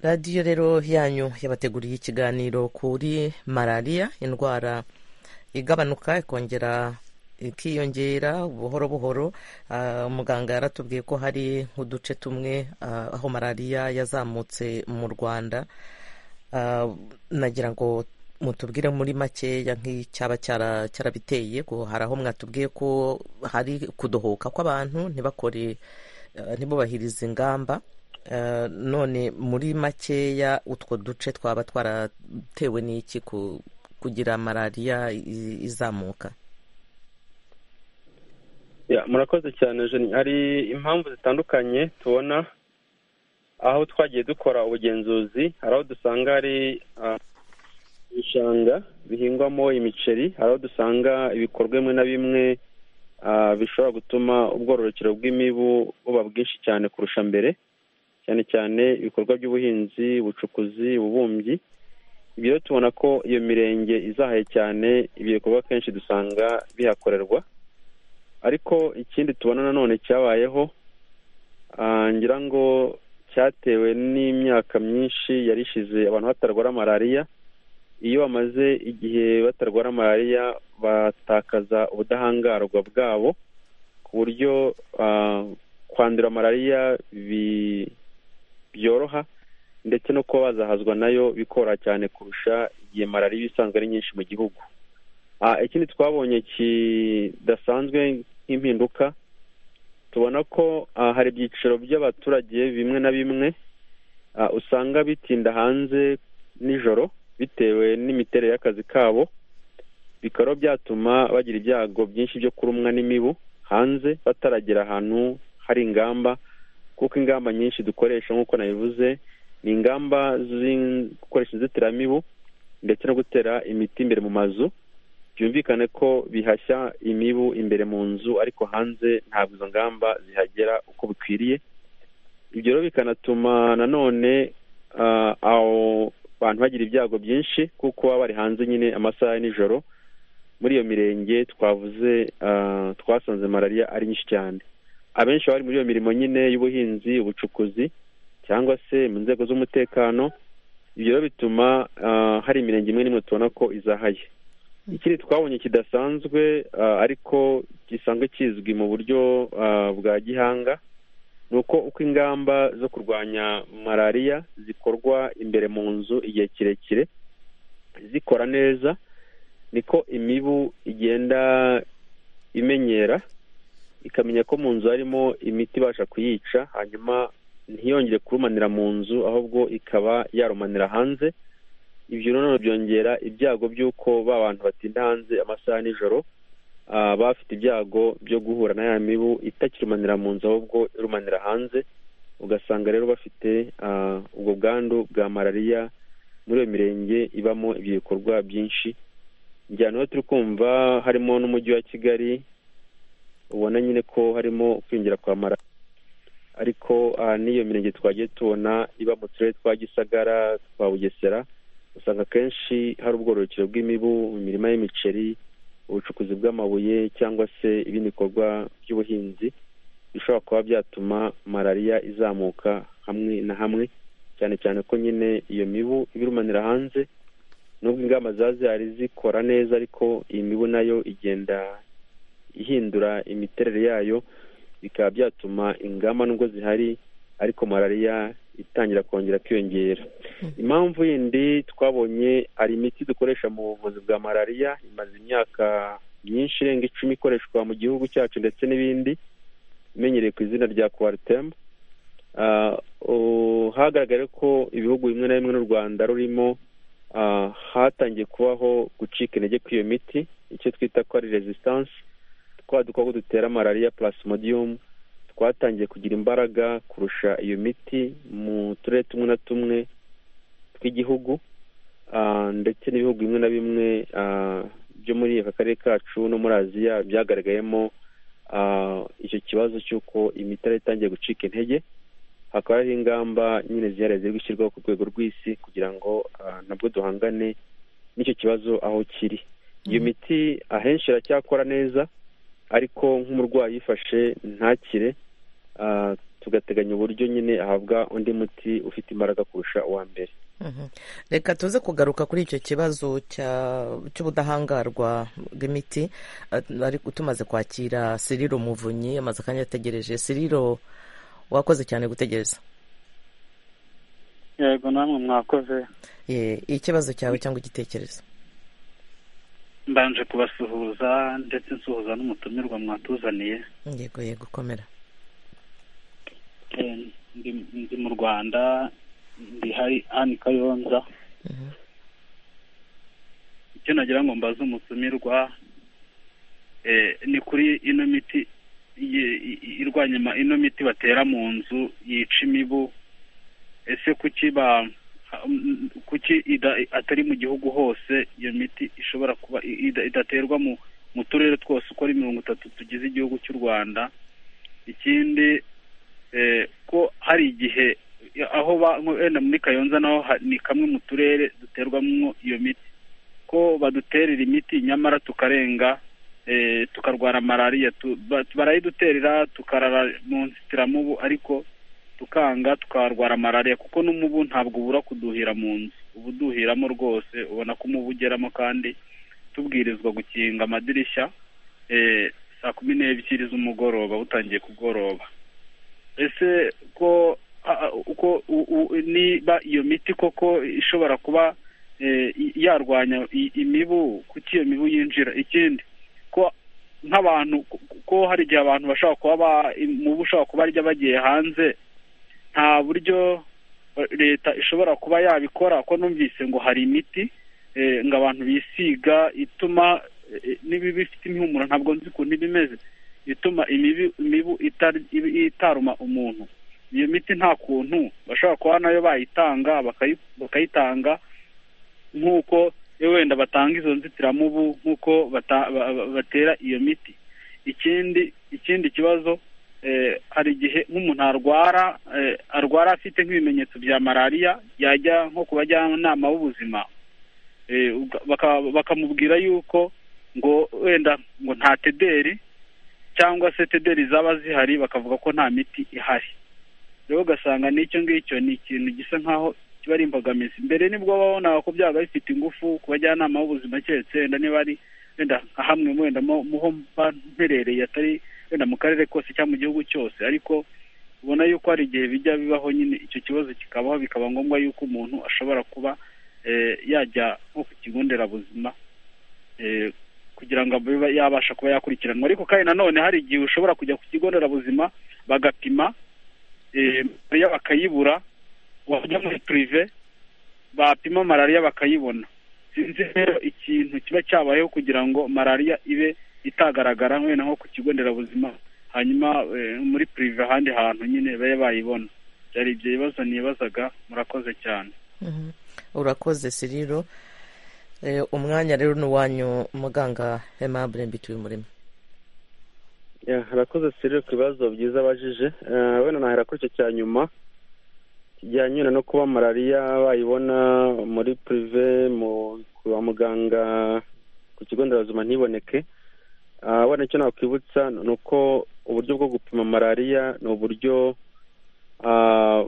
radiyo rero yanyu yabateguriye ikiganiro kuri malariya indwara igabanuka ikongera ikiyongera buhoro buhoro Ah, muganga yaratubwiye ko hari nk'uduce tumwe ah, aho malariya yazamutse mu rwanda Ah, nagira ngo mutubwire muri makeya nk'icyaba cyara- cyarabiteye ko hari aho mwatubwiye ko hari kudohoka kw'abantu ntibakore eh, ntibubahirize ingamba Eh, none muri makeya utwo duce twaba twaratewe n'iki ku- kugira malariya i- izamuka Ya, murakoze cyane Jenny. hari impamvu zitandukanye tubona aho twagiye dukora ubugenzuzi hari aho dusanga hari ah, ibishanga bihingwamo imiceri hari aho dusanga ibikorwa bimwe na bimwe ah, bishobora gutuma ubwororokero bw'imibu buba bwinshi cyane kurusha mbere cyane cyane ibikorwa by'ubuhinzi ubucukuzi ububumbyi ibyo rero tubona ko iyo mirenge izahaye cyane ibyo bikorwa kenshi dusanga bihakorerwa ariko ikindi tubona nanone cyabayeho ah, ngira ngo cyatewe n'imyaka myinshi yari ishize abantu batarwara malariya iyo bamaze igihe batarwara malariya batakaza ubudahangarwa bwabo ku buryo ah, kwandura malariya bi- byoroha ndetse no kuba bazahazwa nayo bikora cyane kurusha igihe malariya iba isanzwe ari nyinshi mu gihugu Ah, ikindi twabonye kidasanzwe nk'impinduka tubona ko ah, hari ibyiciro by'abaturage bimwe na bimwe ah, usanga bitinda hanze nijoro bitewe n'imiterere y'akazi kabo bikaba byatuma bagira ibyago byinshi byo kurumwa n'imibu hanze bataragera ahantu hari ingamba kuko ingamba nyinshi dukoresha nk'uko nabivuze ni ingamba zo gukoresha inzitiramibu ndetse no gutera imiti imbere mu mazu byumvikane ko bihashya imibu imbere mu nzu ariko hanze ntabwo izo ngamba zihagera uko bikwiriye ibyo rero bikanatuma nanone ah, abo bantu bagira ibyago byinshi kuko baba bari hanze nyine amasaha ya nijoro muri iyo mirenge twavuze ah, twasanze malariya ari nyinshi cyane abenshi bari muri iyo mirimo nyine y'ubuhinzi ubucukuzi cyangwa se mu nzego z'umutekano ibyo rero bituma ah, hari imirenge imwe n'imwe tubona ko izahaye ikindi twabonye kidasanzwe ah, ariko gisanzwe kizwi mu buryo ah, bwa gihanga ni uko uko ingamba zo kurwanya malariya zikorwa imbere mu nzu igihe kirekire zikora neza niko imibu igenda imenyera ikamenya ko mu nzu harimo imiti ibasha kuyica hanyuma ntiyongere kurumanira mu nzu ahubwo ikaba yarumanira hanze ibyo noneho byongera ibyago by'uko ba bantu batinda hanze amasaha ya nijoro ah, baba bafite ibyago byo guhura na ya mibu itakirumanira mu nzu ahubwo irumanira hanze ugasanga rero bafite ah, ubwo bwandu bwa malariya muri iyo mirenge ibamo ibyo bikorwa byinshi njyana rero turi kumva harimo n'umujyi wa kigali ubona nyine ko harimo kwinjira kwa malariya ariko ah, n'iyo mirenge twagiye tubona iba mu turere twa gisagara twa bugesera usanga akenshi hari ubwororokero bw'imibu mu mirima y'imiceri ubucukuzi bw'amabuye cyangwa se ibindi bikorwa by'ubuhinzi bishobora kuba byatuma malariya izamuka hamwe na hamwe cyane cyane ko nyine iyo mibu ibirumanira hanze nubwo ingamba ziba zihari zikora neza ariko iyi mibu nayo igenda ihindura imiterere yayo bikaba byatuma ingamba nubwo zihari ariko malariya itangira kongera kwiyongera impamvu yindi twabonye hari imiti dukoresha mu buvuzi bwa malariya imaze imyaka myinshi irenga icumi ikoreshwa mu gihugu cyacu ndetse n'ibindi imenyereye ku izina rya kuwarutemu hagaragaye ko ibihugu bimwe na bimwe n'u rwanda rurimo ah, hatangiye kubaho gucika intege kw'iyo miti icyo twita ko ari resisitansi twa dukoko dutera malariya purasimodiyumu twatangiye kugira imbaraga kurusha iyo miti mu turere tumwe na tumwe tw'igihugu ah, ndetse n'ibihugu bimwe na bimwe ah, byo muri aka karere kacu no muri aziya byagaragayemo ah, icyo kibazo cy'uko imiti yari itangiye gucika intege hakaba hari ingamba nyine zihariye ziri gushyirwaho ku rwego rw'isi kugira ngo ah, nabwo duhangane n'icyo kibazo aho kiri iyo miti ahenshi iracyakora neza ariko nk'umurwayi uyifashe ntakire ah, tugateganya uburyo nyine ahabwa undi muti ufite imbaraga kurusha uwa mbere Mhm. reka tuze kugaruka kuri icyo kibazo cya- cy'ubudahangarwa bw'imiti Ah, ariko tumaze kwakira siriro muvunyi amaze akanya ategereje siriro wakoze cyane gutegereza yego namwe mwakoze Ye, ikibazo cyawe cyangwa igitekerezo mbanje kubasuhuza ndetse nsuhuza n'umutumirwa mwatuzaniye yego yego komera Eh, ndi ndi mu rwanda ndi hari hani kayonza icyo nagira ngo mbaze umutumirwa eh, ni kuri ino miti ye- i- i- irwanya ma- ino miti batera mu nzu yica imibu ese kuki ba kuki ida- atari mu gihugu hose iyo miti ishobora kuba i- ida- idaterwa mu mu turere twose uko ari mirongo itatu tugize igihugu cy'u rwanda ikindi eh, ko hari igihe ya- aho ba- nko wenda muri kayonza naho ha- ni kamwe mu turere duterwamo iyo miti ko baduterera imiti nyamara tukarenga eh, tukarwara malariya tu- ba- barayiduterera tukarara mu nzitiramubu ariko tukanga tukarwara malariya kuko n'umubu ntabwo ubura kuduhira mu nzu uba uduhiramo rwose ubona ko umubu ugeramo kandi tubwirizwa gukinga amadirishya eh, saa kumi n'ebyiri z'umugoroba butangiye kugoroba ese ko a- a- uko u- u- niba iyo miti koko ishobora kuba eh, i- yarwanya i- imibu kuki iyo mibu yinjira ikindi ko nk'abantu ko- ko hari igihe abantu bashobora kuba ba- imibu ushobora kuba arya bagiye hanze nta buryo leta ishobora kuba yabikora ko numvise ngo hari imiti eh, ngo abantu bisiga ituma eh, n'ibibi bifite impumuro ntabwo nzi ukuntu iba imeze ituma imibu- imibu itari- ibi- itaruma umuntu iyo miti nta kuntu bashobora kuba nayo bayitanga bakayi- bakayitanga nk'uko eh, wenda batanga izo nzitiramubu nk'uko bata- ba- ba- batera iyo miti ikindi ikindi kibazo eh, hari igihe nk'umuntu arwara eh, arwara afite nk'ibimenyetso bya malariya yajya nko ku bajyanama b'ubuzima eh, uga- baka- bakamubwira yuko ngo wenda ngo nta tederi cyangwa se tederi zaba zihari bakavuga ko nta miti ihari rero ugasanga n'icyo ngicyo ni ikintu gisa nk'aho kiba ari imbogamizi mbere nibwo wabonaga ko byabaga bifite ingufu ku bajyanama b'ubuzima keretse wenda niba ari wenda nka hamwe wenda mu muho mba mperereye atari wenda mu karere kose cyangwa mu gihugu cyose ariko ubona yuko hari igihe bijya bibaho nyine icyo kibazo kikabaho bikaba ngombwa yuko umuntu ashobora kuba eh, yajya nko ku kigo nderabuzima eh, kugira ngo abe yabasha kuba yakurikiranwa ariko kandi nanone hari igihe ushobora kujya ku kigo nderabuzima bagapima eh, malariya bakayibura wajya muri purive bapima malariya bakayibona sinzi rero ikintu kiba cyabayeho kugira ngo malariya ibe itagaragara wenda nko ku kigo nderabuzima hanyuma eh, muri purive ahandi hantu nyine babe bayibona byari ibyo bibazo nibazaga murakoze cyane Mhm. urakoze siriro Eh, umwanya rero ni uwanyu muganga aimable mbituye umurimo Ya, harakoze sirire ku bibazo byiza abajije Eh, wenda nahera kuri icyo cya nyuma kijyanye wenda no kuba malariya bayibona muri purive mu kwa muganga ku kigo nderabuzima ntiboneke Ah, wenda icyo nakwibutsa ni uko uburyo bwo gupima malariya ni uburyo ah,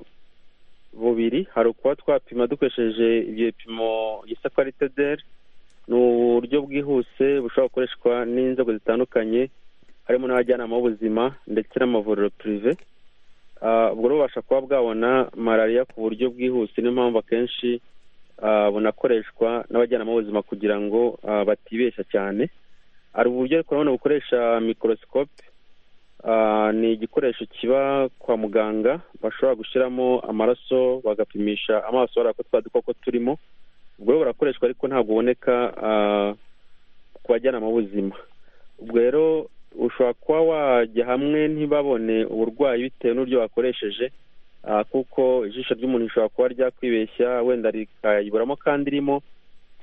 bubiri hari ukuba twapima dukoresheje ibyo bipimo gisa ko ari tederi ni uburyo bwihuse bushobora gukoreshwa n'inzego zitandukanye harimo n'abajyanama b'ubuzima ndetse n'amavuriro purive Ah, ubwo rero bubasha kuba bwabona malariya ku buryo bwihuse niyo mpamvu akenshi ah, bunakoreshwa n'abajyanama b'ubuzima kugira ngo ah, batibeshya cyane hari uburyo ariko nanone bukoresha mikorosikope Ah, ni igikoresho kiba kwa muganga bashobora gushyiramo amaraso bagapimisha amaso bareba ko twa dukoko turimo ubwo rero burakoreshwa ariko ntabwo uboneka ah, ku bajyanama b'ubuzima ubwo rero ushobora kuba wajya hamwe ntibabone uburwayi bitewe n'uburyo wakoresheje ah, kuko ijisho ry'umuntu rishobora kuba ryakwibeshya wenda rikayiburamo kandi irimo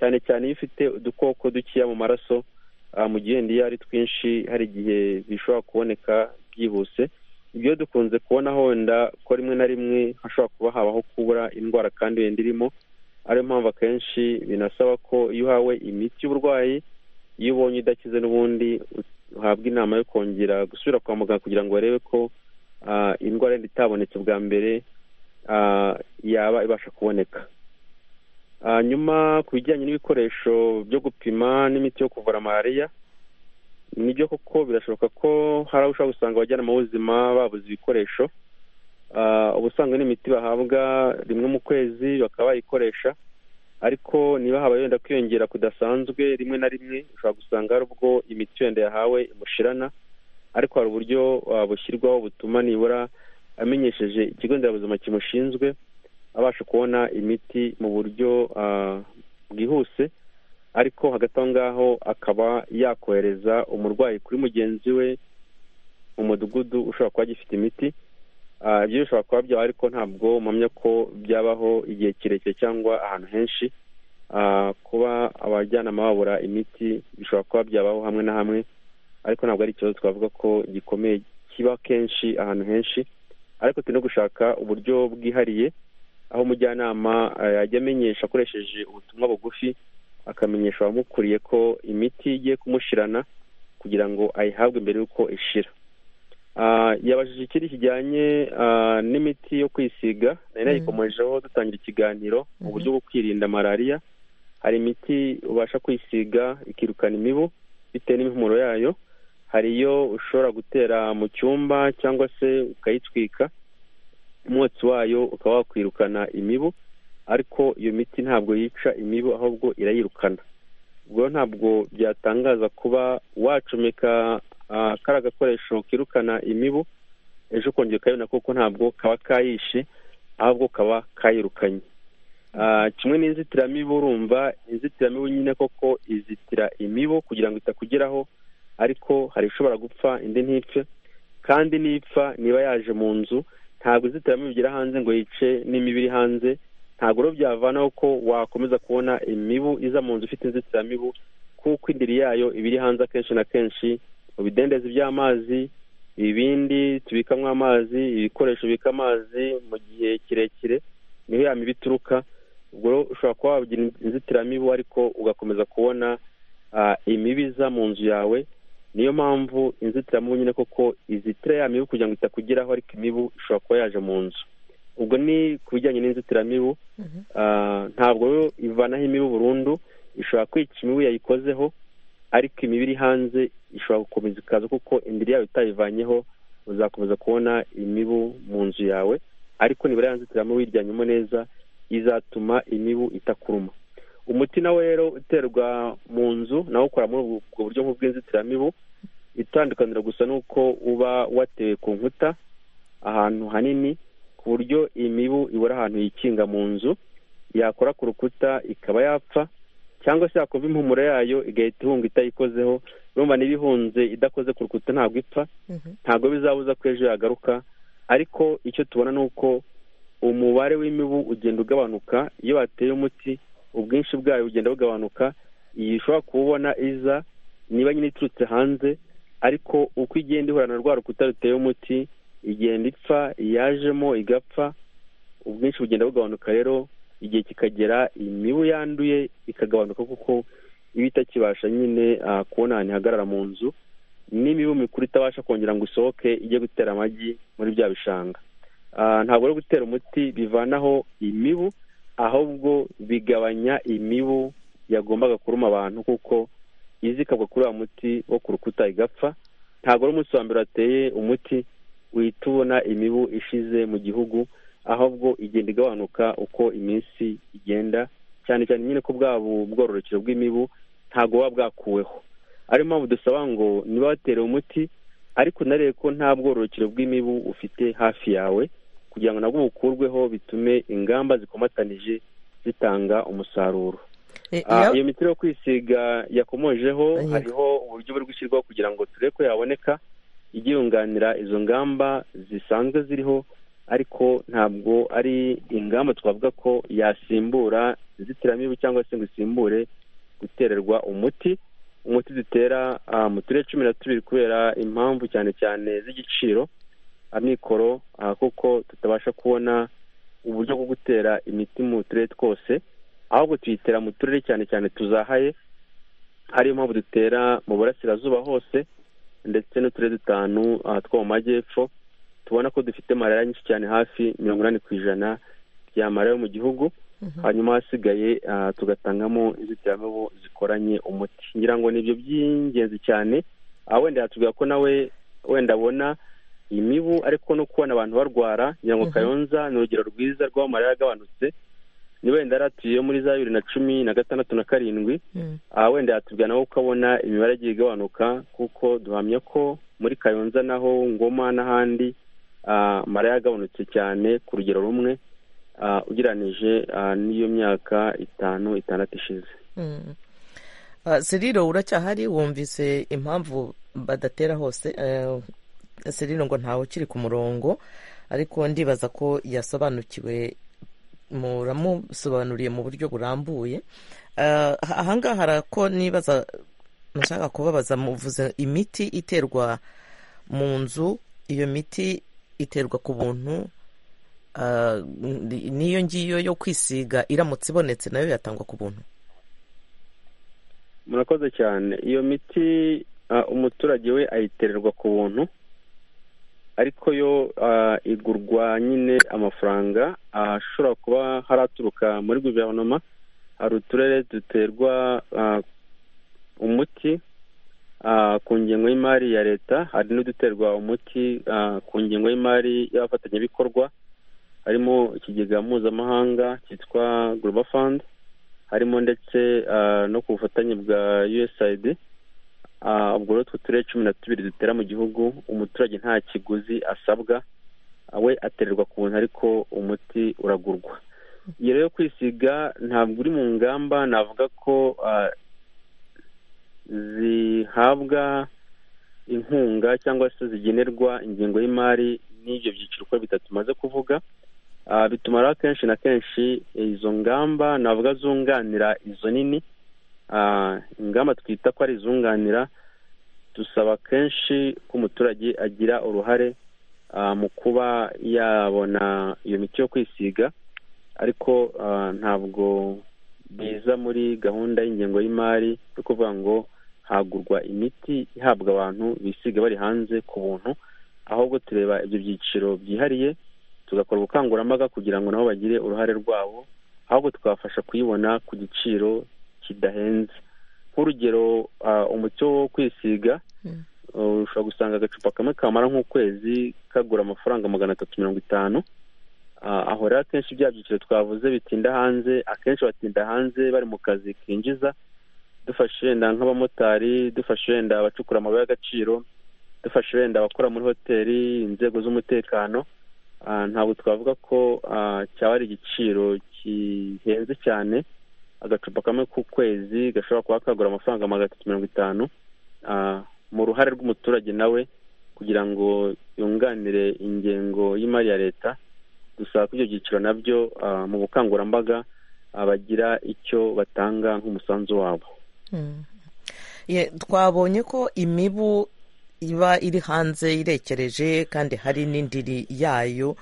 cyane cyane iyo ifite udukoko dukeya mu maraso ah, mu gihe wenda iyo ari twinshi hari igihe bishobora kuboneka byihuse ibyo dukunze kubona wenda ko rimwe na rimwe hashobora kuba habaho kubura indwara kandi wenda irimo ariyo mpamvu akenshi binasaba ko iyo uhawe imiti y'uburwayi iyo ubonye idakize n'ubundi uhabwa inama yo kongera gusubira kwa muganga kugira ngo barebe ko ah, indwara yenda itabonetse bwa mbere ah, yaba ibasha kuboneka hanyuma ku bijyanye n'ibikoresho byo gupima n'imiti yo kuvura malariya nibyo koko birashoboka ko hari aho ushobora gusanga abajyanama b'ubuzima babuze ibikoresho Ah, uba usanga n'imiti bahabwa rimwe mu kwezi bakaba bayikoresha ariko niba habaye wenda kwiyongera kudasanzwe rimwe na rimwe ushobora gusanga hari ubwo imiti wenda yahawe imushirana ariko hari uburyo ah, bushyirwaho butuma nibura amenyesheje ikigo nderabuzima kimushinzwe abasha kubona imiti mu buryo ah, bwihuse ariko hagati aho ngaho akaba yakohereza umurwayi kuri mugenzi we mu mudugudu ushobora kuba agifite imiti Ah, ibyo bishobora kuba byaba ariko ntabwo mpamya ko byabaho igihe kirekire cyangwa ahantu henshi Ah, kuba abajyanama babura imiti bishobora kuba byabaho hamwe na hamwe ariko ntabwo ari ikibazo twavuga ko gikomeye kiba kenshi ahantu henshi ariko turi no gushaka uburyo bwihariye aho umujyanama ah, yajya amenyesha akoresheje ubutumwa bugufi akamenyesha abamukuriye ko imiti igiye kumushirana kugira ngo ayihabwe mbere y'uko ishira Ah, yabajije ikindi kijyanye ah, n'imiti yo kwisiga nari nayikomejeho dutangira ikiganiro mu buryo bwo kwirinda malariya hari imiti ubasha kwisiga ikirukana imibu bitewe n'impumuro yayo hari iyo ushobora gutera mu cyumba cyangwa se ukayitwika umwotsi wayo ukaba wakwirukana imibu ariko iyo miti ntabwo yica imibu ahubwo irayirukana ubwo rero ntabwo byatangaza kuba wacomeka ah, kariya gakoresho kirukana imibu ejo ukongera ukayibona kuko ntabwo kaba kayishe ahubwo kaba kayirukanye Ah, kimwe n'inzitiramibu urumva inzitiramibu nyine koko izitira imibu kugira ngo itakugeraho ariko hari ishobora gupfa indi ntipfe kandi nipfa niba yaje mu nzu ntabwo inzitiramibu igera hanze ngo yice n'imibu iri hanze ntabwo rero byavanaho ko wakomeza kubona imibu iza mu nzu ifite inzitiramibu kuko indiri yayo iba iri hanze akenshi na kenshi mu bidendezi by'amazi ibindi tubikamo amazi ibikoresho bibika amazi mu gihe kirekire niho ya mibi ituruka ubwo rero ushobora kuba wagira inzitiramibu ariko ugakomeza kubona ah, imibu iza mu nzu yawe niyo mpamvu inzitiramibu nyine koko izitira ya mibu kugira ngo itakugeraho ariko imibu ishobora kuba yaje mu nzu ubwo ni ku bijyanye n'inzitiramibu Ah, ntabwo rero ivanaho imibu burundu ishobora kwica imibu yayikozeho ariko imibu iri hanze ishobora gukomeza ikaza kuko indiri yawe itayivanyeho uzakomeza kubona imibu mu nzu yawe ariko nibura yanzitiramo wiryanyemo neza izatuma imibu itakuruma umuti nawe rero uterwa mu nzu nawo ukora muri ubwo buryo nk'ubw'inzitiramibu itandukaniro gusa ni uko uba watewe ku nkuta ahantu hanini ku buryo imibu ibura ahantu yikinga mu nzu yakora ku rukuta ikaba yapfa cyangwa se yakumva impumuro yayo igahita ihunga itayikozeho urumva niba ihunze idakoze ku rukuta ntabwo ipfa ntabwo bizabuza ko ejo yagaruka ariko icyo tubona ni uko umubare w'imibu ugenda ugabanuka iyo bateye umuti ubwinshi bwayo bugenda bugabanuka iyi ushobora kuwubona iza niba nyine iturutse hanze ariko uko igenda ihura na rwa rukuta ruteye umuti igenda ipfa yajemo igapfa ubwinshi bugenda bugabanuka rero igihe kikagera imibu yanduye ikagabanuka kuko iba itakibasha nyine ah, kubona ahantu ihagarara mu nzu n'imibu mikuru itabasha kongera ngo isohoke ijye gutera amagi muri bya bishanga Ah, ntabwo rero gutera umuti bivanaho imibu ahubwo bigabanya imibu yagombaga kuruma abantu kuko iza ikagwa kuri wa muti wo ku rukuta igapfa ntabwo rero umunsi wa mbere wateye umuti uhita ubona imibu ishize mu gihugu ahubwo igenda igabanuka uko iminsi igenda cyane cyane nyine ko bwa bu- bwororokero bw'imibu ntabwo buba bwakuweho ariyo mpamvu dusaba ngo niba waterewe umuti ariko unarebe ko nta bwororokero bw'imibu ufite hafi yawe kugira ngo nabwo bukurweho bitume ingamba zikomatanije zitanga umusaruro Eh, Ah, iyo- iyo miti yo kwisiga yakomojeho Yego. hariho uburyo buri gushyirwaho kugira ngo turebe ko yaboneka ijya yunganira izo ngamba zisanzwe ziriho ariko ntabwo ari ingamba twavuga ko yasimbura inzitiramibu cyangwa se ngo isimbure gutererwa umuti umuti dutera ah, mu turere cumi na tubiri kubera impamvu cyane cyane z'igiciro amikoro ah, kuko tutabasha kubona uburyo bwo gutera imiti mu turere twose ahubwo tuyitera mu turere cyane cyane tuzahaye ariyo mpamvu dutera mu burasirazuba hose ndetse n'uturere dutanu ah, two mu majyepfo tubona ko dufite malariya nyinshi cyane hafi mirongo inani ku ijana ya malariya yo mu gihugu hanyuma hasigaye ah, tugatangamo inzitiramibu zikoranye umuti ngira ngo ni ibyo by'ingenzi cyane Ah, wenda yatubwira ko nawe wenda abona imibu ariko no kubona abantu barwara ngira ngo kayonza ni urugero rwiza rw'aho malariya yagabanutse ni wenda yaratuye muri za bibiri na cumi na gatandatu na karindwi aha wenda yatubwira nawe ukabona imibare igiye igabanuka kuko duhamya ko muri kayonza naho ngoma n'ahandi ah, malariya yagabanutse cyane ku rugero rumwe ah, ugereranije ah, n'iyo myaka itanu itandatu ishize Mm. Ah, seriro uracyahari wumvise impamvu badatera hose Eh, seriro ngo ntawe ukiri ku murongo ariko ndibaza ko yasobanukiwe muramusobanuriye mu buryo burambuye Ah, aha- ahangaha harako nibaza nashaka kubabaza muvuze imiti iterwa mu nzu iyo miti iterwa ku buntu Ah, ni- n'iyo ngiyo yo kwisiga iramutse ibonetse nayo yatangwa ku buntu murakoze cyane iyo miti ah, umuturage we ayitererwa ku buntu ariko yo ah, igurwa nyine amafaranga ah, ashobora kuba hari aturuka muri guverinoma hari uturere duterwa ah, umuti ah, ku ngengo y'imari ya leta hari n'uduterwa umuti ah, ku ngengo y'imari y'abafatanyabikorwa harimo ikigega mpuzamahanga cyitwa global fund harimo ndetse ah, no ku bufatanye bwa usaid ubwo rero utwo turere cumi na tubiri dutera mu gihugu umuturage nta kiguzi asabwa we atererwa ku ntu ariko umuti uragurwa iyo rero kwisiga ntabwo uri mu ngamba navuga ko ah, zihabwa inkunga cyangwa se zigenerwa ingengo y'imari n'ibyo byiciro uko bitatu tumaze kuvuga Ah, bituma rero kenshi na kenshi izo ngamba navuga zunganira izo nini ah, ingamba twita ko ari izunganira dusaba kenshi ko umuturage agira uruhare ah, mu kuba yabona iyo miti yo kwisiga ariko ah, ntabwo biza muri gahunda y'ingengo y'imari yo kuvuga ngo hagurwa imiti ihabwa abantu bisiga bari hanze ku buntu ahubwo tureba ibyo byiciro byihariye tugakora ubukangurambaga kugira ngo nabo bagire uruhare rwabo ahubwo tukabafasha kuyibona ku giciro kidahenze nk'urugero ah, umuti wo kwisiga uh, ushobora gusanga agacupa kamwe kamara nk'ukwezi kagura amafaranga magana atatu mirongo itanu Ah, aho rero akenshi bya byiciro twavuze bitinda hanze akenshi batinda hanze bari mu kazi kinjiza dufashe wenda nk'abamotari dufashe wenda abacukura amabuye y'agaciro dufashe wenda abakora muri hoteli inzego z'umutekano Ah, ntabwo twavuga ko ah, cyaba ari igiciro kihenze cyane agacupa kamwe ku kwezi gashobora kuba kagura amafaranga magana atatu mirongo itanu Ah, mu ruhare rw'umuturage nawe kugira ngo yunganire ingengo y'imari ya leta dusaba ko ibyo byiciro nabyo ah, mu bukangurambaga ah, bagira icyo batanga nk'umusanzu wabo Mm. Ye, twabonye ko imibu iba iri hanze irekereje kandi hari n'indiri yayo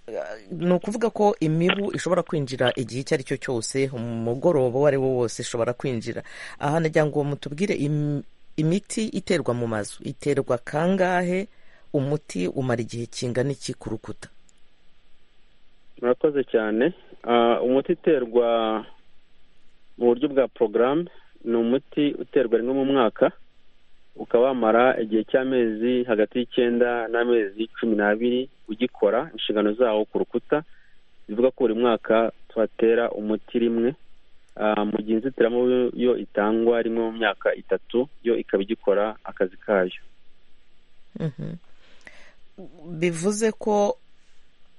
Eh, ni ukuvuga ko imibu ishobora kwinjira igihe icyo ari cyo cyose umugoroba uwo ari wo wose ishobora kwinjira aha nagira ngo mutubwire im- imiti iterwa mu mazu iterwa kangahe umuti umara igihe kingana iki ku rukuta murakoze cyane Ah, umuti uterwa mu buryo bwa porogaramu ni umuti uterwa rimwe mu mwaka ukaba wamara igihe cy'amezi hagati y'icyenda n'amezi cumi n'abiri ugikora inshingano zawo ku rukuta bivuga ko buri mwaka tuhatera umuti rimwe Ah, mu gihe inzitiramubu yo itangwa rimwe mu myaka itatu yo ikaba igikora akazi kayo Mhm. bivuze ko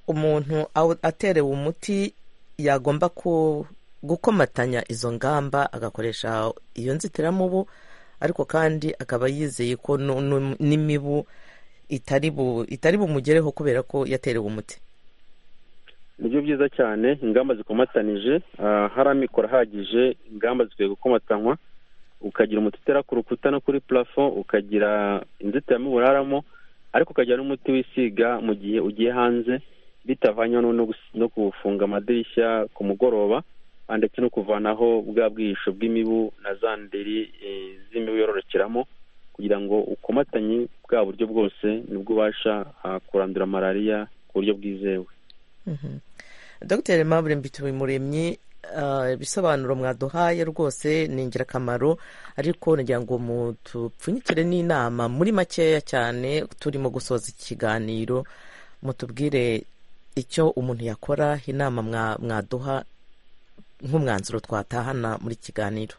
umuntu aw- aterewe umuti yagomba ku gukomatanya izo ngamba agakoresha iyo nzitiramubu ariko kandi akaba yizeye ko nu- nu- n'imibu itari bu- itari bumugereho kubera ko yaterewe umuti nibyo byiza cyane ingamba zikomatanije ah, hari amikoro ahagije ingamba zikwiye gukomatanywa ukagira umuti utera ku rukuta no kuri parafo ukagira inzitiramibu uraramo ariko ukagira n'umuti wisiga mu gihe ugiye hanze bitavanywe no- no gus- no gufunga amadirishya ku mugoroba ah, ndetse no kuvanaho bwa bwihisho bw'imibu na za ndiri eh, z'imibu yororokeramo kugira ngo ukomatanye bwa buryo bwose nibwo ubasha ah, kurandura malariya ku buryo bwizewe Mhm. dr mabure mbitubimuremyi ah, ibisobanuro mwaduhaye rwose ni ingirakamaro ariko nagira ngo mutupfunyikire n'inama muri makeya cyane turimo gusoza ikiganiro mutubwire icyo umuntu yakora inama mwa- mwaduha nk'umwanzuro twatahana muri kiganiro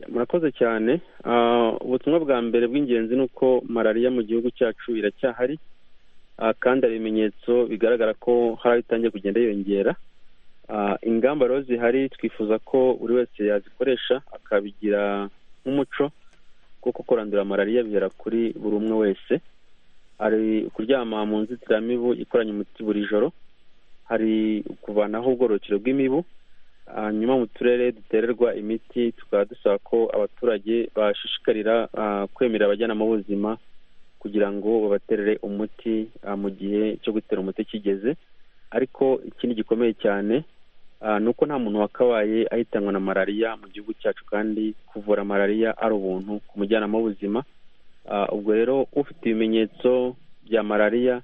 murakoze cyane Ah, ubutumwa bwa mbere bw'ingenzi ni uko malariya mu gihugu cyacu iracyahari Ah, kandi hari ibimenyetso bigaragara ko hari aho itangiye kugenda yiyongera Ah, ingamba rero zihari twifuza ko buri wese yazikoresha akabigira nk'umuco kuko kurandura malariya bihera kuri buri umwe wese hari kuryama mu nzitiramibu ikoranye umuti buri joro hari kuvanaho ubwororokero bw'imibu hanyuma mu turere dutererwa imiti tukaba dusaba ko abaturage bashishikarira ah, kwemera abajyanama b'ubuzima kugira ngo babaterere umuti ah, mu gihe cyo gutera umuti kigeze ariko ikindi gikomeye cyane ah, ni uko nta muntu wakabaye ahitanwa na malariya mu gihugu cyacu kandi kuvura malariya ari ubuntu ku mujyanama w'ubuzima Ah, ubwo rero ufite ibimenyetso bya malariya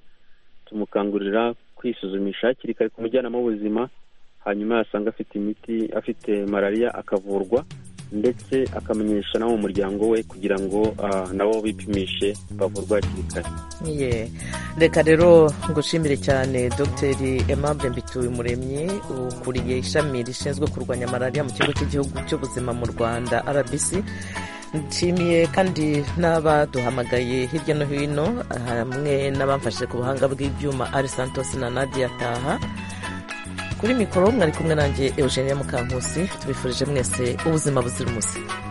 tumukangurira kwisuzumisha hakiri kare ku mujyanama w'ubuzima hanyuma yasanga afite imiti afite malariya akavurwa ndetse akamenyesha n'abo mu muryango we kugira ngo ah, nabo bipimishe bavurwe hakiri kare Ye. reka rero ngushimire cyane dr aimable mbituyumuremyi ukuriye ishami rishinzwe kurwanya malariya mu kigo cy'igihugu cy'ubuzima mu rwanda rbc nshimiye kandi n'abaduhamagaye hirya no hino hamwe n'abamfashe ku buhanga bw'ibyuma ari santos na nadia taha kuri mikoro mwari kumwe nanjye eugenia mukankusi tubifurije mwese ubuzima buzira umuze